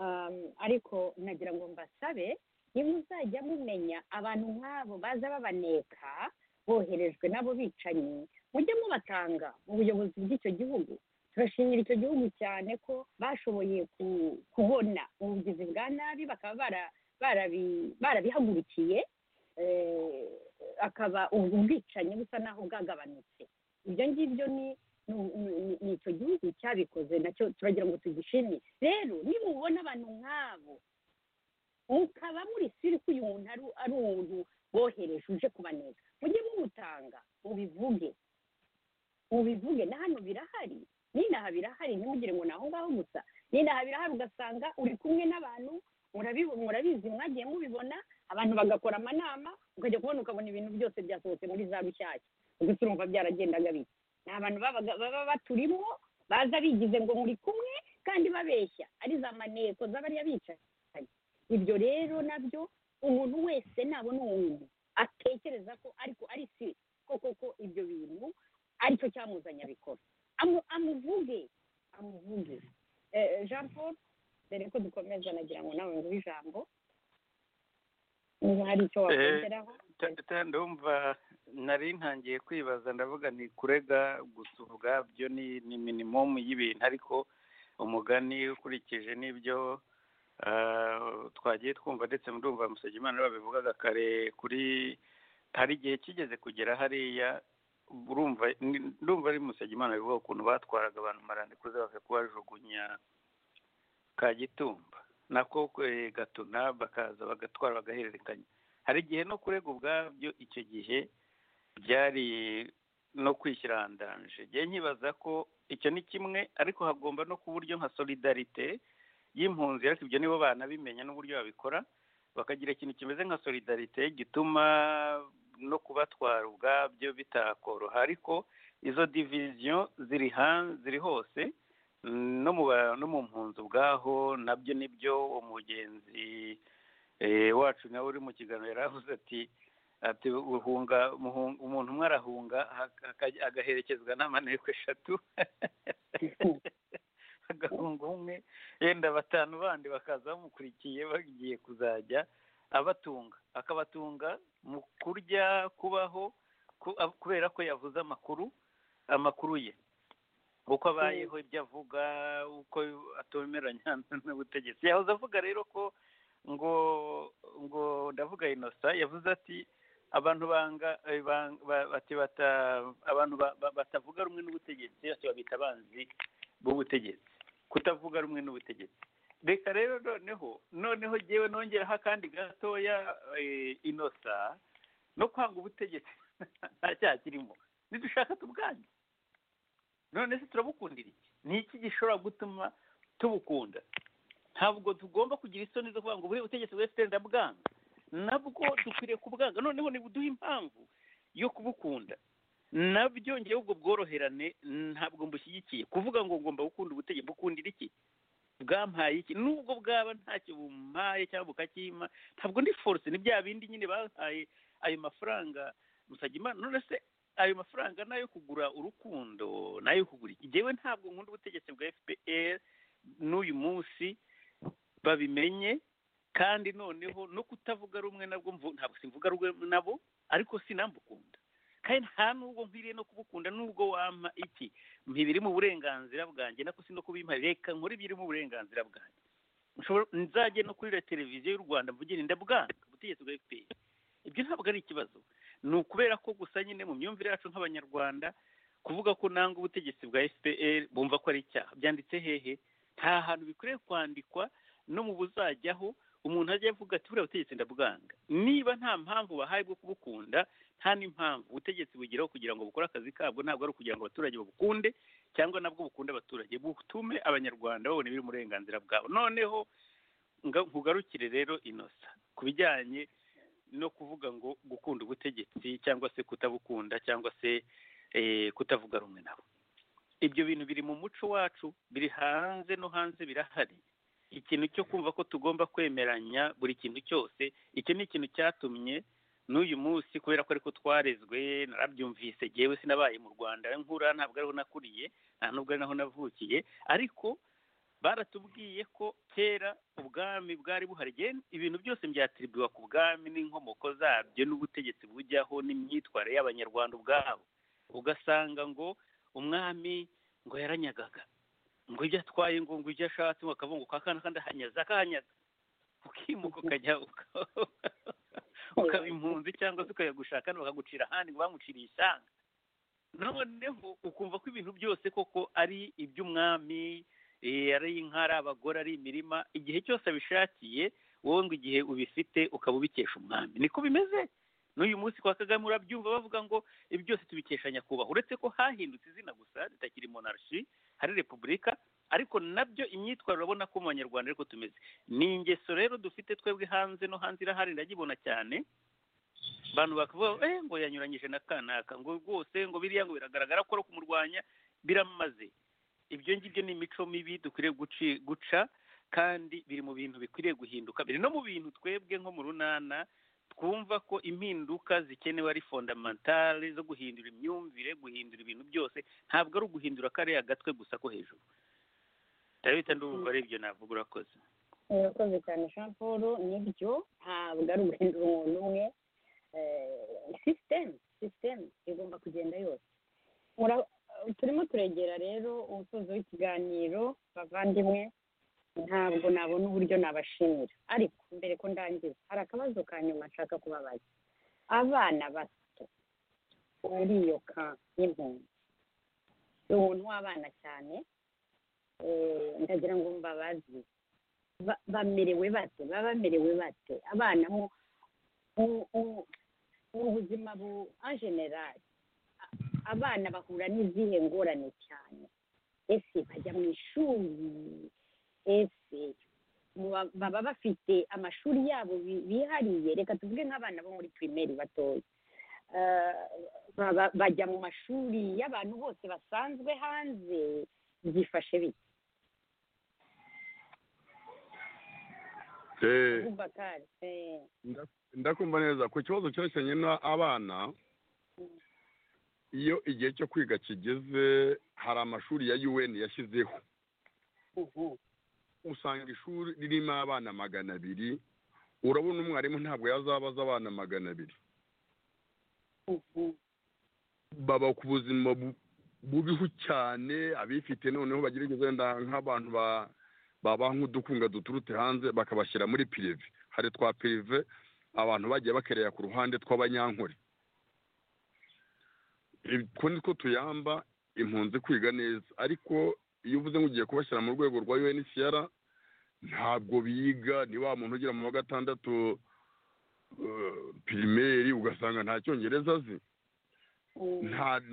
[SPEAKER 3] Um, ariko nagira ngo mbasabe niba muzajya mumenya abantu nk'abo baza babaneka boherejwe n'abo bicanyi mujye mubatanga mu buyobozi bw'icyo gihugu turashimira icyo gihugu cyane ko bashoboye ku- kubona ubugizi bwa nabi bakaba bara- barabi- barabihagurukiye eh, akaba ubwo bwicanyi busa naho bwagabanutse ibyo ngibyo ni ni- ni ni icyo gihugu cyabikoze nacyo turagira ngo tugishimire rero nimubona abantu nk'abo mukaba muri siri ko uyu muntu ari ari umuntu bohereje uje kubaneka mujye mumutanga mubivuge mubivuge na hano birahari n'inaha birahari ntimugire ngo ni aho ngaho gusa n'inaha birahari ugasanga uri kumwe n'abantu murabibu- murabizi mwagiye mubibona abantu bagakora amanama ukajya kubona ukabona ibintu byose byasohotse muri za rushyashya gusa urumva byaragendaga bite ni abantu babaga- baba baturimo baza bigize ngo muri kumwe kandi babeshya ari za maneko z'abariya bicaye ibyo rero nabyo umuntu wese nabona uwo muntu atekereza ko ariko ari si ko koko ibyo bintu aricyo cyamuzanye abikora Amu- amuvuge amuvuge Eh, jean paul mbere ko dukomeza nagira ngo nawe nguhe ijambo niba hari icyo wakongeraho
[SPEAKER 6] tata ndumva nari ntangiye kwibaza ndavuga ni kurega gusa ubwabyo ni ni minimumu y'ibintu ariko umugani ukurikije n'ibyo ah, twagiye twumva ndetse ndumva Musegimana babivugaga kare kuri hari igihe kigeze kugera hariya urumva ni- ndumva ari Musegimana bivuga ukuntu batwaraga abantu marandikuze bakajya kubajugunya Kagitumba nako eh, Gatuna bakaza bagatwara bagahererekanya hari igihe no kurega ubwabyo icyo gihe byari no kwishyira ahandanje njye nkibaza ko icyo ni kimwe ariko hagomba no kuba uburyo nka solidarite y'impunzi ariko ibyo nibo banabimenya n'uburyo babikora bakagira ikintu kimeze nka solidarite gituma no kubatwara ubwabyo bitakoroha ariko izo diviziyo ziri hanze ziri hose Mm, no mu ba- no mu mpunzi ubwaho nabyo nibyo umugenzi eh, wacu nawe uri mu kiganiro yaravuze ati ati uhunga muhun- umuntu umwe arahunga hak- haka- agaherekezwa n'amaneko eshatu agahunga umwe yenda batanu bandi bakaza bamukurikiye bagiye kuzajya abatunga akabatunga mu kurya kubaho ku- ab- kubera ko yavuze amakuru amakuru ye uko abayeho ibyo avuga uko atomeranya n'ubutegetsi yahoze avuga rero ko ngo ngo ndavuga inosa yavuze ati abantu banga eh, bang- ba- bati bata- abantu ba- ba- batavuga rumwe n'ubutegetsi ati babita abanzi b'ubutegetsi kutavuga rumwe n'ubutegetsi reka rero noneho noneho jyewe nongeraho akandi gatoya eh, inosa no kwanga ubutegetsi nta cyaha kirimo nidushaka tubwange none se turabukundira iki ni iki gishobora gutuma tubukunda ntabwo tugomba kugira isoni zo kuvuga ngo buriya ubutegetsi bwese ndabwanga nabwo dukwiriye kubwanga noneho nibuduha impamvu yo kubukunda nabyo ngewe ubwo bworoherane ntabwo mbushyigikiye kuvuga ngo ngomba gukunda ubutegetsi bukundira iki bwampaye iki nubwo bwaba ntacyo bumpaye cyangwa bukakimpa ntabwo ndi force ni bya bindi nyine bahaye ayo mafaranga musagimana none se ayo mafaranga nayo kugura urukundo nayo kugura iki jyewe ntabwo nkunda ubutegetsi bwa fpr n'uyu munsi babimenye kandi noneho no kutavuga rumwe nabwo mvu- ntabwo simvuga rumwe nabo ariko sinambukunda kandi nta nubwo nkwiriye no kubukunda nubwo wampa iki ntibiri mu burenganzira bwanjye nako si no kubimpaye reka nkore ibiri mu burenganzira bwanjye Nshobora- nzajye no kuri la televiziyo y'u rwanda mvugire ndabwanga ubutegetsi bwa fpr ibyo ntabwo ari ikibazo ni ukubera ko gusa nyine mu myumvire yacu nk'abanyarwanda kuvuga ko nanga ubutegetsi bwa fpr bumva ko ari icyaha byanditse hehe nta hantu bikwiriye kwandikwa no mu buzajyaho umuntu ajya avuga ati buriya butegetsi ndabwanga niba nta mpamvu bahaye bwo kubukunda nta n'impamvu ubutegetsi bugeraho kugira ngo bukore akazi kabwo ntabwo ari ukugira ngo abaturage babukunde cyangwa nabwo bukunde abaturage butume abanyarwanda babona ibiri mu burenganzira bwabo noneho nga- nkugarukire rero inosa ku bijyanye no kuvuga ngo gukunda ubutegetsi cyangwa se kutabukunda cyangwa se eh, kutavuga rumwe nabo ibyo bintu biri mu muco wacu biri hanze no hanze birahari ikintu cyo kumva ko tugomba kwemeranya buri kintu cyose icyo ni ikintu cyatumye n'uyu munsi kubera ko ariko twarezwe narabyumvise yewe sinabaye mu rwanda nkura ntabwo ariho nakuriye nta nubwo ari naho navukiye ariko baratubwiye ko kera ubwami bwari buhari Gen- ibintu byose byatiribiwa ku bwami n'inkomoko zabyo n'ubutegetsi bujyaho n'imyitwarire y'abanyarwanda ubwabo ugasanga ngo umwami ngo yaranyagaga ngo ibyo atwaye ngo ngo ibyo ashatse ngo akavuga ngo kwa kana kandi ahanyaza akahanyaza ukimuka ukajya uka- ukaba impunzi cyangwa se ukajya gushaka hano bakagucira ahandi ngo bamuciriye isanga noneho ukumva ko ibintu byose koko ari iby'umwami eh, ari inka ari abagore ari imirima igihe cyose abishakiye wowe ngo igihe ubifite ukaba ubikesha umwami niko bimeze n'uyu munsi kwa kagame urabyumva bavuga ngo ibi byose tubikesha nyakubahwa uretse ko hahindutse izina gusa ritakiri monarshi hari repubulika ariko nabyo imyitwarire urabona ko mu banyarwanda ariko tumeze ni ingeso rero dufite twebwe hanze no hanze irahari ndagibona cyane abantu bakavuga ngo, eh, ngo yanyuranyije na kanaka ngo rwose ngo biriya ngo biragaragara ko ari kumurwanya biramaze ibyo ngibyo ni imico mibi dukwiriye guci- guca kandi biri mu bintu bikwiriye guhinduka biri no mu bintu twebwe nko mu runana twumva ko impinduka zikenewe ari fondamentale zo guhindura imyumvire guhindura ibintu byose ntabwo ari uguhindura kariya gatwe gusa ko hejuru ndabita ndumva ari ibyo navuga urakoze
[SPEAKER 3] urakoze cyane jean paul nibyo ntabwo ari uguhindura umuntu umwe Eh, sisitemu sisitemu igomba kugenda yose Mura- turimo turegera rero umusozo w'ikiganiro bavandimwe ntabwo nabona uburyo nabashimira ariko mbere ko ndangiza hari akabazo ka nyuma nshaka kubabaza abana bato muri iyo kamp y'impunzi ni umuntu w'abana cyane eh, ndagira ngo mbabaze ba- bamerewe bate baba bamerewe bate abana mu mu- mu- mu buzima bu en general a- abana bahura n'izihe ngorane cyane ese bajya mu ishuri ese muba- baba bafite amashuri yabo bi- bihariye reka tuvuge nk'abana bo muri pirimeri batoya Eh, baba- bajya mu mashuri y'abantu bose basanzwe hanze byifashe bite
[SPEAKER 4] Eh,
[SPEAKER 3] abubakari eh,
[SPEAKER 4] ndakumva neza ku kibazo cyerekeranye n'abana iyo igihe cyo kwiga kigeze hari amashuri ya un yashyizeho
[SPEAKER 3] mhm,
[SPEAKER 4] usanga ishuri ririmo abana magana abiri urabona umwarimu ntabwo yazabaza abana magana abiri
[SPEAKER 3] mhm.
[SPEAKER 4] baba ku buzima bu- bubiho cyane abifite noneho bagerageza wenda nk'abantu ba baba nk'udukunga duturutse hanze bakabashyira muri pirive hari twa pirive abantu bagiye bakerera ku ruhande tw'abanyankore utwo ni two tuyamba impunzi kwiga neza ariko iyo uvuze ngo ugiye kubashyira mu rwego rwa unhcr ntabwo biga ni wa muntu ugira mu wa gatandatu eh, pirimeri ugasanga nta cyongereza azi nta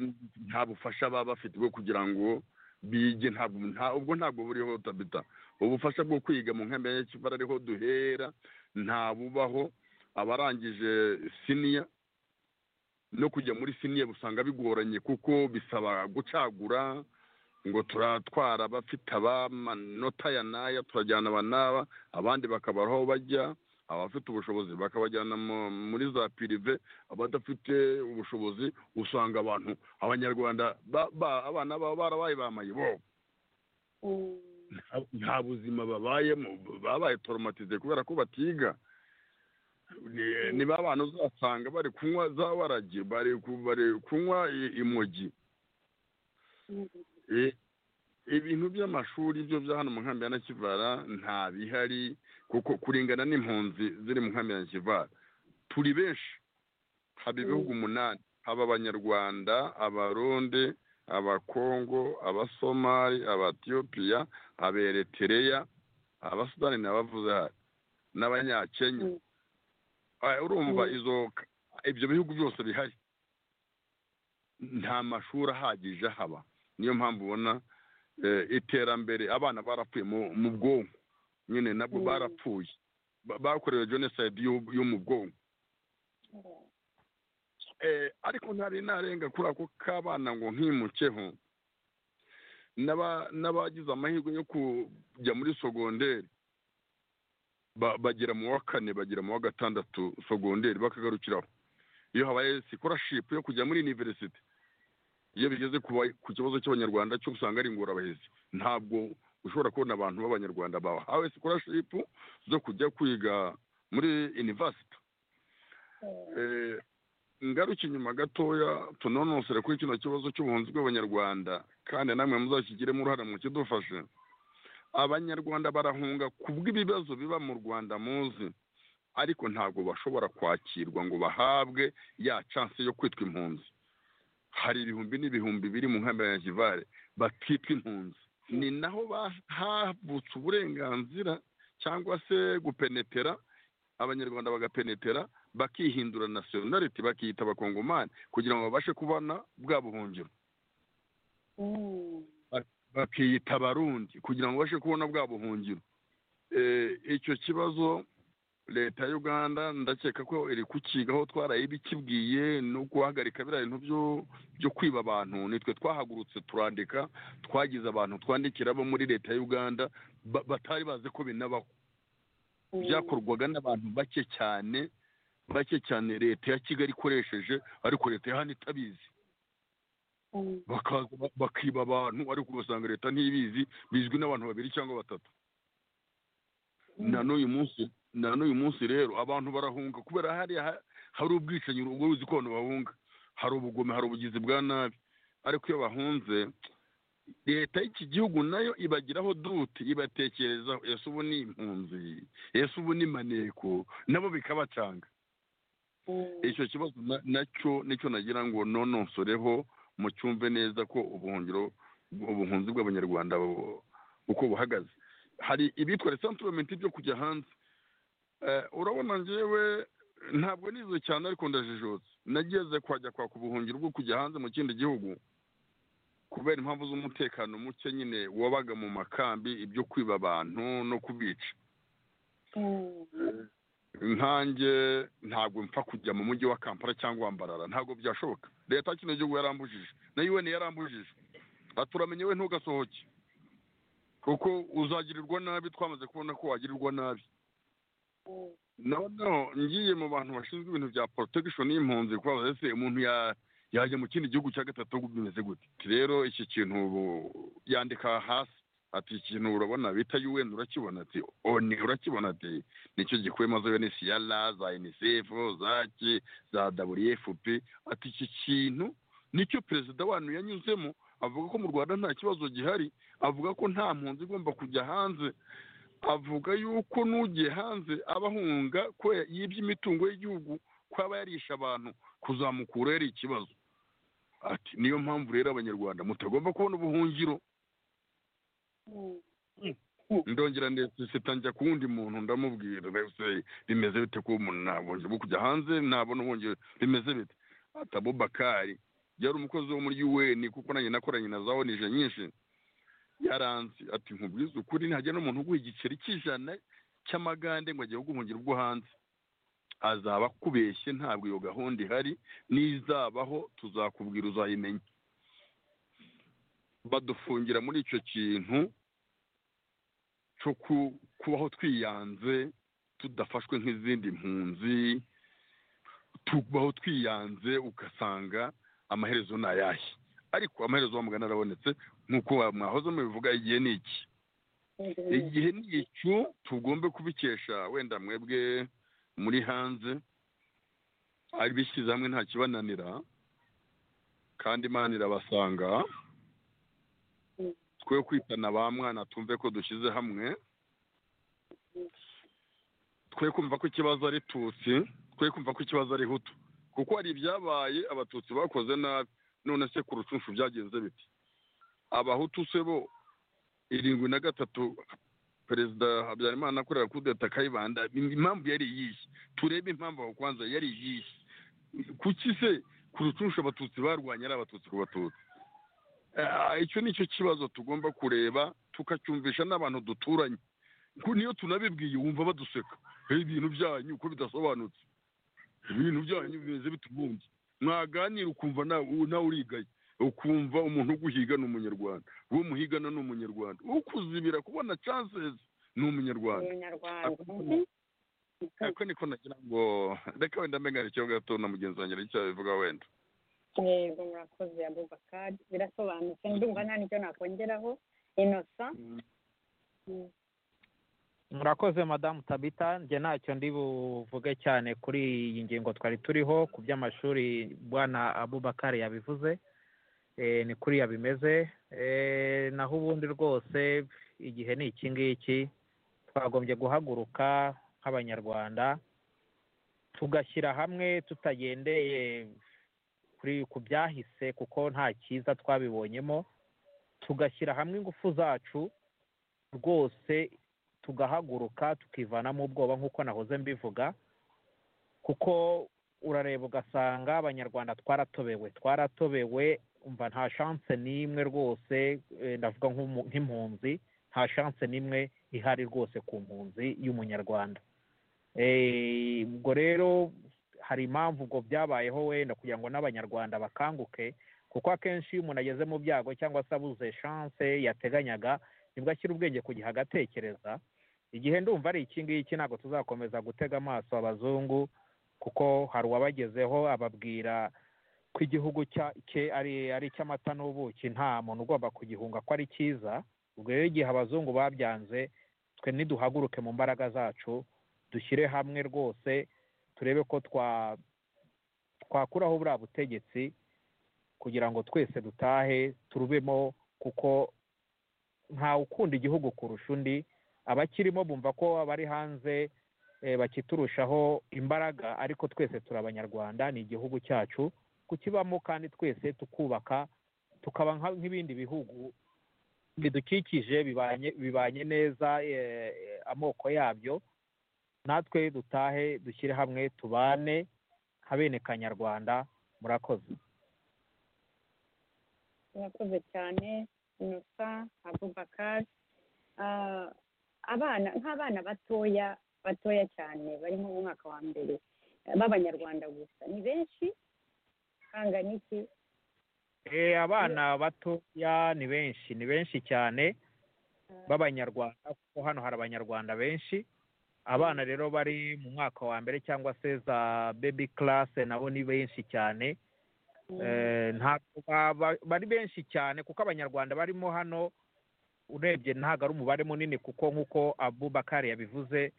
[SPEAKER 4] nta bufasha baba bafite bwo kugira ngo bige ntabwo nta ubwo ntabwo buriho tabita ubufasha bwo kwiga mu nkambi ya kivara ariho duhera nta bubaho abarangije siniya no kujya muri siniya usanga bigoranye kuko bisaba gucagura ngo turatwara abafite abamanota ya n'aya turajyana aba n'aba abandi bakabara aho bajya abafite ubushobozi bakabajyana mu- muri za pirive abadafite ubushobozi usanga abantu abanyarwanda ba- ba- abana baba barabaye ba mayibo
[SPEAKER 3] Mm,
[SPEAKER 4] nta- nta buzima babayemo babaye toromatize kubera ko batiga Ni- ni ba bantu uzasanga bari kunywa za waragi bari ku- bari kunywa i- imogi
[SPEAKER 3] mm,
[SPEAKER 4] Eh, ibintu by'amashuri byo bya hano mu nkambi ya nakivara nta bihari kuko kuringana n'impunzi ziri mu nkambi ya nakivara turi benshi haba ibihugu umunani haba abanyarwanda abarundi abakongo abasomali abatiyopiya aberetereya abasudani nabavuze hari n'abanyakenya
[SPEAKER 3] Mm.
[SPEAKER 4] Ah, urumva
[SPEAKER 3] Mm.
[SPEAKER 4] izo ibyo bihugu byose bihari nta mashuri ahagije ahaba niyo mpamvu ubona eh, iterambere abana barapfuye mu- mu bwonko nyine nabwo
[SPEAKER 3] Mm.
[SPEAKER 4] barapfuye Ba- bakorewe jenoside yo- yo mu bwonko eh, ariko ntari narenga kuri ako k'abana ngo nkimukeho n'aba- n'abagize amahirwe yo kujya muri sogonderi ba- bagera mu wa kane bagera mu wa gatandatu sogonderi bakagarukiraho iyo habaye sikorashipu yo kujya muri iniverisite iyo bigeze ku ba- ku kibazo cy'abanyarwanda cyo usanga ari ingorabahizi ntabwo ushobora kubona abantu b'abanyarwanda bahawe sikorashipu zo kujya kwiga muri iniverisite Eh, ngaruke inyuma gatoya tunonosere kuri kino kibazo cy'ubuhunzi bw'abanyarwanda kandi namwe muzakigiremo uruhare mu kidufashe abanyarwanda barahunga ku bw'ibibazo biba mu rwanda muzi ariko ntabwo bashobora kwakirwa ngo bahabwe ya chance yo kwitwa impunzi hari ibihumbi n'ibihumbi biri mu nkambi ya kivare batitwa impunzi ni naho ba- havutse uburenganzira cyangwa se gupenetera abanyarwanda bagapenetera bakihindura nasiyonariti bakiyita abakongomani kugira ngo babashe kubona bwa buhungiro
[SPEAKER 3] mm,
[SPEAKER 4] bakiyita abarundi kugira ngo babashe kubona bwa buhungiro Eh, icyo kibazo leta ya uganda ndakeka ko iri kukigaho twaraye ibikibwiye no guhagarika biriya bintu byo byo kwiba abantu nitwe twahagurutse turandika twagize abantu twandikira bo muri leta ya uganda ba- batari bazi ko binabaho
[SPEAKER 3] mm.
[SPEAKER 4] byakorwaga n'abantu bake cyane bake cyane leta ya kigali ikoresheje ariko leta ya hano itabizi
[SPEAKER 3] Mm,
[SPEAKER 4] bakaza ba- bakiba abantu ariko ugasanga leta ntibizi bizwi n'abantu babiri cyangwa batatu na n'uyu munsi na n'uyu munsi rero abantu barahunga kubera hariya ha- hari ubwicanyi ubwo uzi ko abantu bahunga hari ubugome hari ubugizi bwa nabi ariko iyo bahunze leta y'iki gihugu nayo ibagiraho dute ibatekerezaho ese ubu ni impunzi ese ubu ni maneko nabo bikabacanga
[SPEAKER 3] mm,
[SPEAKER 4] icyo kibazo na- nacyo nicyo nagira ngo nonosoreho mucyumve neza ko ubuhungiro ubuhunzi bw'abanyarwanda bu- uko buhagaze hari ibitwa resanturomenti byo kujya hanze Eh, urabona njyewe ntabwo nize cyane ariko ndajijutse nageze kwajya kwaka ubuhungiro bwo kujya hanze mu kindi gihugu kubera impamvu z'umutekano muke nyine wabaga mu makambi ibyo kwiba abantu no kubica
[SPEAKER 3] mm,
[SPEAKER 4] nkanjye ntabwo mpfa kujya mu mujyi wa kampala cyangwa mbarara ntabwo byashoboka leta ya kino gihugu yarambujije na un yarambujije ati uramenye we ntugasohoke kuko uzagirirwa nabi twamaze kubona ko wagirirwa nabi noneho ngiye mu bantu bashinzwe ibintu bya protection y'impunzi kubabaza ese umuntu ya yajya mu kindi gihugu cya gatatu bimeze gute rero iki kintu ubu yandika hasi ati ikintu urabona bita UN urakibona ati oni urakibona ati nicyo gikuyemo za UNHCR za UNICEF za ki za WFP ati iki kintu nicyo perezida wanyu yanyuzemo avuga ko mu Rwanda nta kibazo gihari avuga ko nta mpunzi igomba kujya hanze avuga yuko n'ugiye hanze aba ahunga ko yibye imitungo y'igihugu ko aba yarisha abantu kuzamukura yari ikibazo ati niyo mpamvu rero abanyarwanda mutagomba kubona ubuhungiro ndongera ndetse tangira ku wundi muntu ndamubwira rwose bimeze bite ko umuntu nabonye bwo kujya hanze nabona ubuhungiro bimeze bite atabo bakari yari umukozi wo muri UN kuko nanjye nakoranye na za onije nyinshi yaranze ati nkubwize ukuri ntajya n'umuntu uguha igiceri cy'ijana cy'amagande ngo agiye guhungira ubwo hanze azaba akubeshye ntabwo iyo gahunda ihari n'izabaho tuzakubwira uzayimenya badufungira muri icyo kintu cyo ku- kubaho twiyanze tudafashwe nk'izindi mpunzi tubaho twiyanze ugasanga amaherezo ni ayahe ariko amaherezo wamugana arabonetse nk'uko mwahoze mubivuga igihe ni iki igihe ni icyo tugombe kubikesha wenda mwebwe muri hanze ari bishyize hamwe nta kibananira kandi imana irabasanga twe kwitana ba mwana tumve ko dushyize hamwe twe kumva ko ikibazo ari tutsi twe kumva ko ikibazo ari hutu kuko hari ibyabaye abatutsi bakoze nabi none se ku rucunshu byagenze biti abahutu se bo irindwi na gatatu perezida habyarimana akorera kudeta kayibanda impamvu yari iyihe turebe impamvu aho kwanza yari iyihe kuki se ku rucunshu abatutsi barwanya ari abatutsi ku batutsi Ah, icyo ni cyo kibazo tugomba kureba tukacyumvisha n'abantu duturanye Ku- niyo tunabibwiye wumva baduseka "Eh, ibintu byanyu uko bidasobanutse ibintu byanyu bimeze bitubumbye mwaganira ukumva nawe nawe urigaye ukumva umuntu uguhiga ni umunyarwanda uwo muhigana ni umunyarwanda ukuzibira kubona chances ni umunyarwanda
[SPEAKER 3] umunyarwanda
[SPEAKER 4] ako niko nagira ngo reka wenda mbengana icyo gato na mugenzi wanjye icyo abivuga wenda
[SPEAKER 3] yego murakoze abubakari birasobanutse ndumva nta nicyo nakongeraho inosa
[SPEAKER 5] murakoze madamu tabita njye ntacyo ndi buvuge cyane kuri iyi ngingo twari turiho ku by'amashuri bwana abubakari yabivuze Eh, ni kuri bimeze Eh, naho ubundi rwose igihe ni iki ngiki twagombye guhaguruka nk'abanyarwanda tugashyira hamwe tutagendeye kuri ku byahise kuko nta cyiza twabibonyemo tugashyira hamwe ingufu zacu rwose tugahaguruka tukivanamo ubwoba nk'uko nahoze mbivuga kuko urareba ugasanga abanyarwanda twaratobewe twaratobewe umva nta shanse n'imwe rwose eh, ndavuga nk'umu- nk'impunzi nta shanse n'imwe ihari rwose ku mpunzi y'umunyarwanda Eh, ubwo rero hari impamvu ubwo byabayeho wenda kugira ngo n'abanyarwanda bakanguke kuko akenshi iyo umuntu ageze mu byago cyangwa se abuze shanse yateganyaga nibwo ashyira ubwenge ku gihe agatekereza igihe ndumva ari iki ngiki ntabwo tuzakomeza gutega amaso abazungu kuko hari uwabagezeho ababwira ko igihugu cya- cye ari ari icy'amata n'ubuki nta muntu ugomba kugihunga ko ari cyiza ubwo rero igihe abazungu babyanze twe niduhaguruke mu mbaraga zacu dushyire hamwe rwose turebe ko twa twakuraho buriya butegetsi kugira ngo twese dutahe turubemo kuko ntawe ukunda igihugu kurusha undi abakirimo bumva ko abari hanze eh, bakiturushaho imbaraga ariko twese turi abanyarwanda ni igihugu cyacu kukibamo kandi twese tukubaka tukaba nka- nk'ibindi bihugu bidukikije bibanye bibanye neza eh, amoko yabyo natwe dutahe dushyire hamwe tubane nka bene kanyarwanda murakoze
[SPEAKER 3] murakoze cyane inosa abubakari Ah, abana nk'abana batoya batoya cyane bari nko mu mwaka wa mbere b'abanyarwanda gusa ni benshi kangana iki
[SPEAKER 5] Eh, abana batoya ni benshi ni benshi cyane b'abanyarwanda kuko hano hari abanyarwanda benshi abana rero bari mu mwaka wa mbere cyangwa se za bebi karase nabo ni benshi cyane Eh, ntabwo baba- bari benshi cyane kuko abanyarwanda barimo hano urebye ntabwo ari umubare munini kuko nk'uko abubakari yabivuze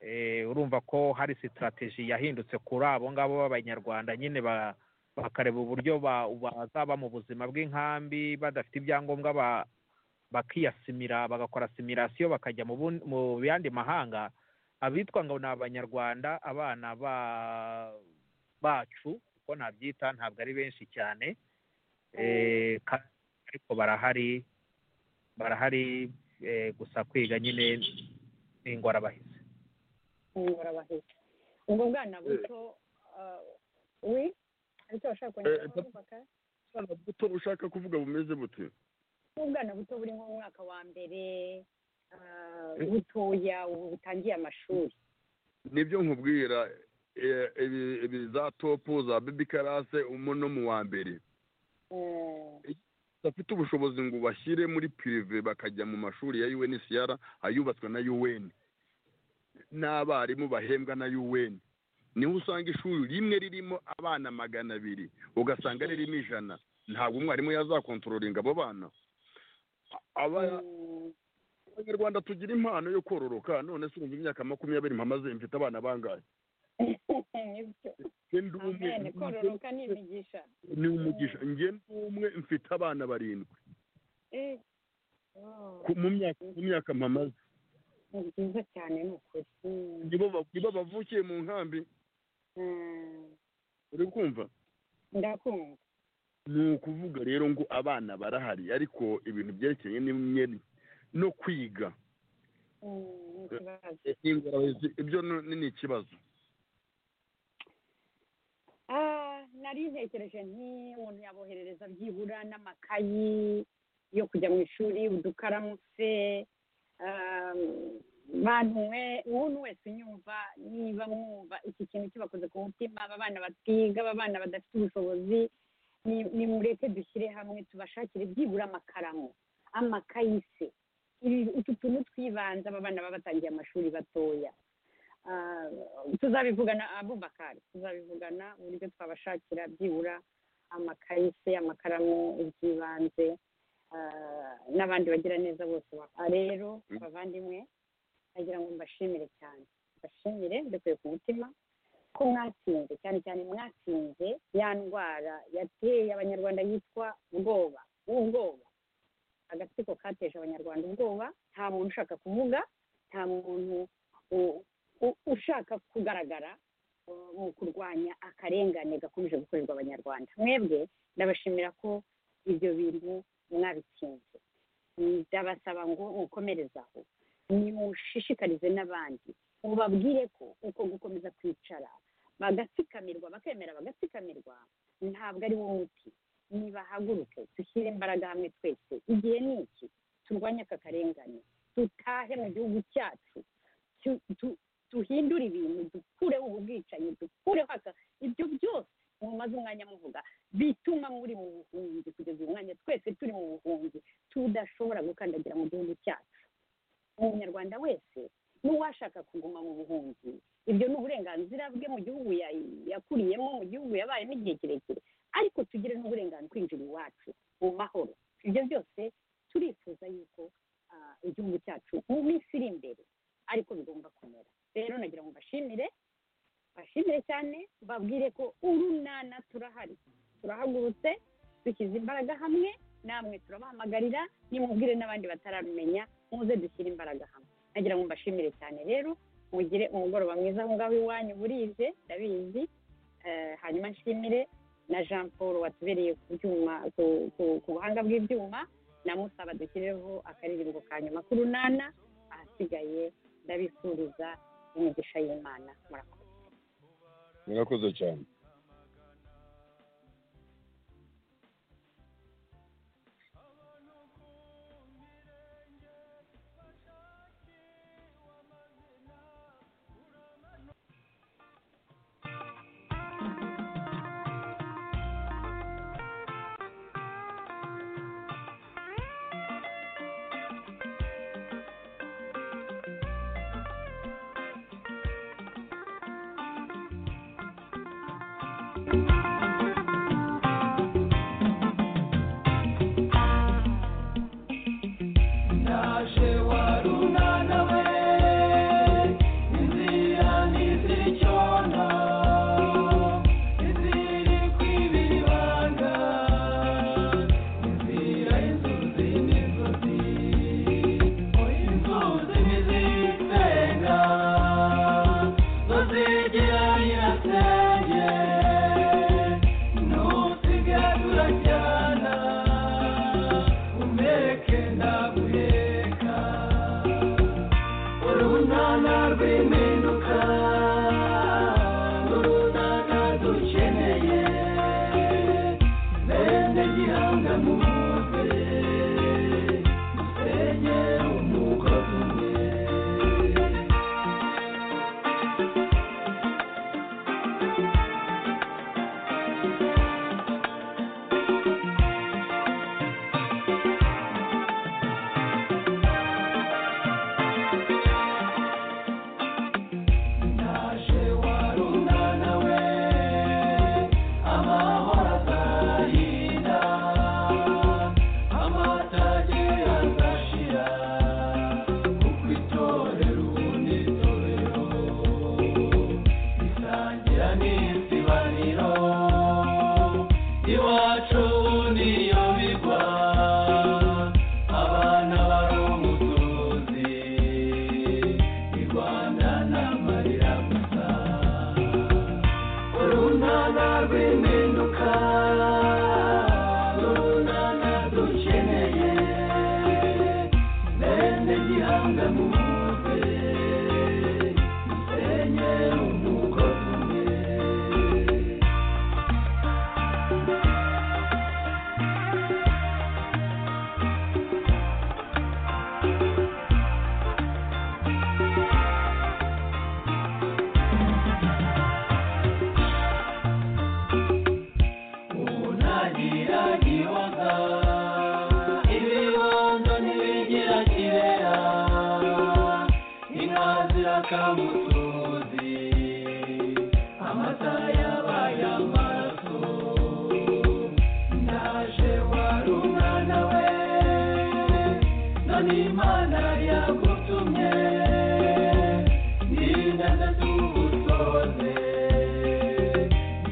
[SPEAKER 5] eh, urumva ko hari sitarateji yahindutse kuri abo ngabo b'abanyarwanda nyine ba- bakareba uburyo ba- bazaba mu buzima bw'inkambi badafite ibyangombwa ba- bakiyasimira bagakora simirasiyo bakajya mu bun- mu yandi mahanga abitwa ngo ni abanyarwanda abana ba bacu uko nabyita ntabwo ari benshi cyane Eh, ka- ariko barahari barahari eh, gusa kwiga nyine ni ingorabahizi
[SPEAKER 3] ingorabahizi ubwo bwana buto ah, we aricyo bashaka
[SPEAKER 4] Eh,
[SPEAKER 3] kongera
[SPEAKER 4] eh, Ubwana buto ushaka kuvuga bumeze bute
[SPEAKER 3] ubwana buto buri mu mwaka wa mbere ah, butoya ubu butangiye amashuri
[SPEAKER 4] nibyo nkubwira eh, ibi- ibi za topu za bebi karase no mu wa mbere
[SPEAKER 3] Eh,
[SPEAKER 4] bafite ubushobozi ngo bashyire muri pirive bakajya mu mashuri ya UNHCR ayubatswe na UN n'abarimu bahembwa na UN niho usanga ishuri rimwe ririmo abana magana abiri ugasanga ririmo ijana ntabwo umwarimu yazakontrolinga abo bana Aba-
[SPEAKER 3] mm,
[SPEAKER 4] abanyarwanda tugira impano yo kororoka none se urumva imyaka makumyabiri mpamaze mfite abana bangahe
[SPEAKER 3] nibyo
[SPEAKER 4] Njye ndi umwe,
[SPEAKER 3] amen kororoka ni imigisha
[SPEAKER 4] ni umugisha njye ndi umwe mfite abana barindwi
[SPEAKER 3] Eh, oh,
[SPEAKER 4] ku- mu myaka mu myaka mpamaze
[SPEAKER 3] ni byiza cyane ni ukuri Mm,
[SPEAKER 4] nibo ba- nibo bavukiye mu nkambi
[SPEAKER 3] mm,
[SPEAKER 4] uri kumva
[SPEAKER 3] ndakumva
[SPEAKER 4] ni ukuvuga rero ngo abana barahari ariko ibintu byerekeye n'imwe no kwiga
[SPEAKER 3] Mm, ni ikibazo
[SPEAKER 4] eh, ingorabahizi ibyo no- ni ni ikibazo
[SPEAKER 3] Ah, nari ntekereje nti umuntu yaboherereza byibura n'amakayi yo kujya mu ishuri udukaramutse um, bantu mwe umuntu wese unyumva niba mwumva iki kintu kibakoze ku mutima aba bana batiga aba bana badafite ubushobozi ni- nimureke dushyire hamwe tubashakire byibura amakaramu amakayi se Ibi- utu tuntu twibanze aba bana baba batangiye amashuri batoya Ah, tuzabivugana abubakari tuzabivugana uburyo twabashakira byibura amakayi se amakaramu iby'ibanze ah, n'abandi bagira neza bose ba- Ah, rero abavandimwe nagira ngo mbashimire cyane mbashimire mbikuye ku mutima ko mwatsinze cyane cyane mwatsinze ya ndwara yateye abanyarwanda yitwa ubwoba ubwoba agatsiko kateje abanyarwanda ubwoba nta muntu ushaka kuvuga nta muntu u- u- ushaka kugaragara uh, mu kurwanya akarengane gakomeje gukorerwa abanyarwanda mwebwe ndabashimira ko ibyo bintu mwabitsinze ndabasaba ngo mukomereze aho nimushishikarize n'abandi mubabwire ko uko gukomeza kwicara bagatsikamirwa bakemera bagatsikamirwa ntabwo ari wo muti nibahaguruke dushyire imbaraga hamwe twese igihe ni iki turwanye aka karengane dutahe mu gihugu cyacu tu- tu- duhindure ibintu dukureho ubu bwicanyi dukureho aka ibyo byose mumaze umwanya muvuga bituma muri mu buhunzi kugeza uyu mwanya twese turi mu buhunzi tudashobora gukandagira mu gihugu cyacu umunyarwanda wese n'uwashaka kuguma mu buhunzi ibyo ni uburenganzira bwe mu gihugu ya- yakuriyemo mu gihugu yabayemo igihe kirekire ariko tugire n'uburenganzira kwinjira iwacu mu mahoro ibyo byose turifuza yuko ah, igihugu cyacu mu minsi iri imbere ariko bigomba kumera rero nagira ngo mbashimire bashimire cyane babwire ko urunana turahari turahagurutse dushyize imbaraga hamwe namwe turabahamagarira nimubwire n'abandi batararumenya muze dushyire imbaraga hamwe nagira ngo mbashimire cyane rero mugire umugoroba mwiza aho ngaho iwanyu burije ndabizi Eh, hanyuma nshimire na jean paul watubereye ku byuma ku- ku- ku buhanga bw'ibyuma namusaba dushyireho akaririmbo ka nyuma k'urunana ahasigaye ndabifuriza imigisha y'imana murakoze
[SPEAKER 4] murakoze cyane
[SPEAKER 2] Urumva kamutuzi amata yabaye amaraso ndaje wari umwana we none imana yagutumye n'inganda z'ubusoze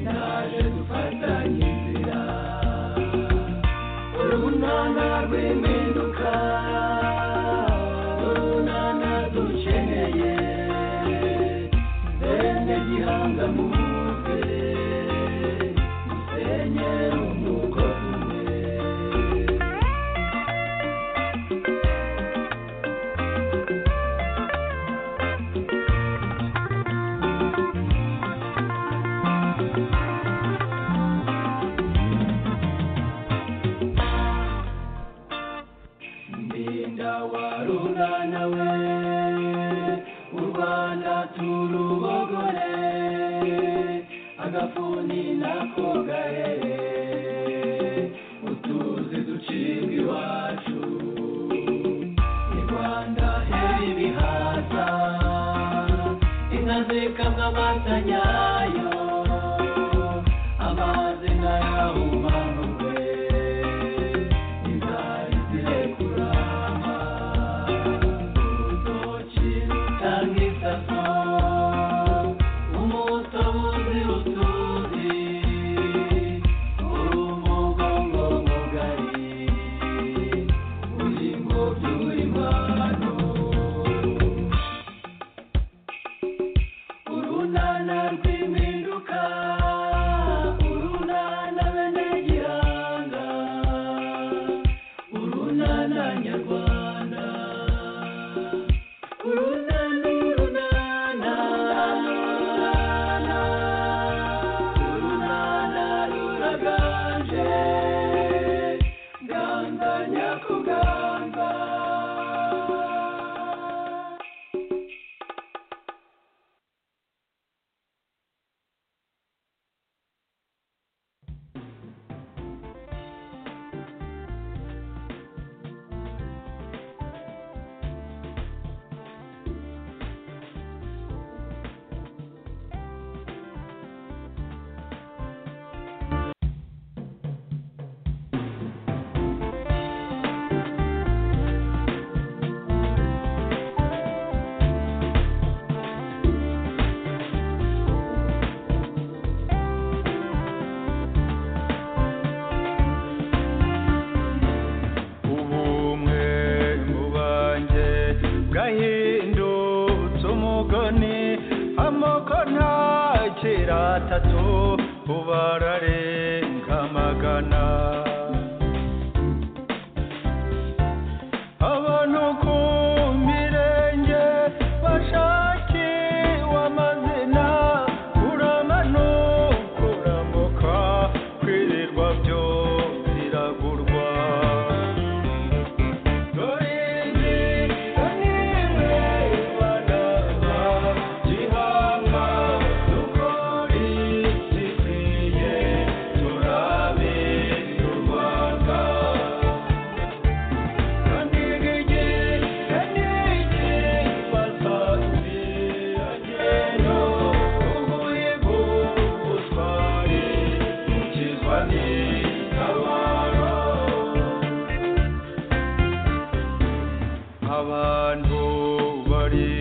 [SPEAKER 2] ndaje dufatanye inzira urunana rw'impinduka urunana dukeneye bene gihanga muze musenye umugozi umwe ndinda warurana we u rwanda turubogore agafuni nako gahere utuzi ducibwa iwacu i rwanda hera ibihaza inka zikamwa amata nyayo amazi nkayahumanurwe inzara zirekurama urutoki rutanga isaso umutobuzi utuzi urumugongo mugari uri mu by'urimano urunana rw'impinduka urunana bene gihanga urunana nyarwanda urunana urunana urunana ruraganje ganga nyakuganga
[SPEAKER 7] ubumwe mu banjye bwahindutse umugani amoko ntakira atatu ubu ararenga amagana abantu ku mirenge bashakiwe amazina uramanuka urambuka kwirirwa byo biragurwa abantu bari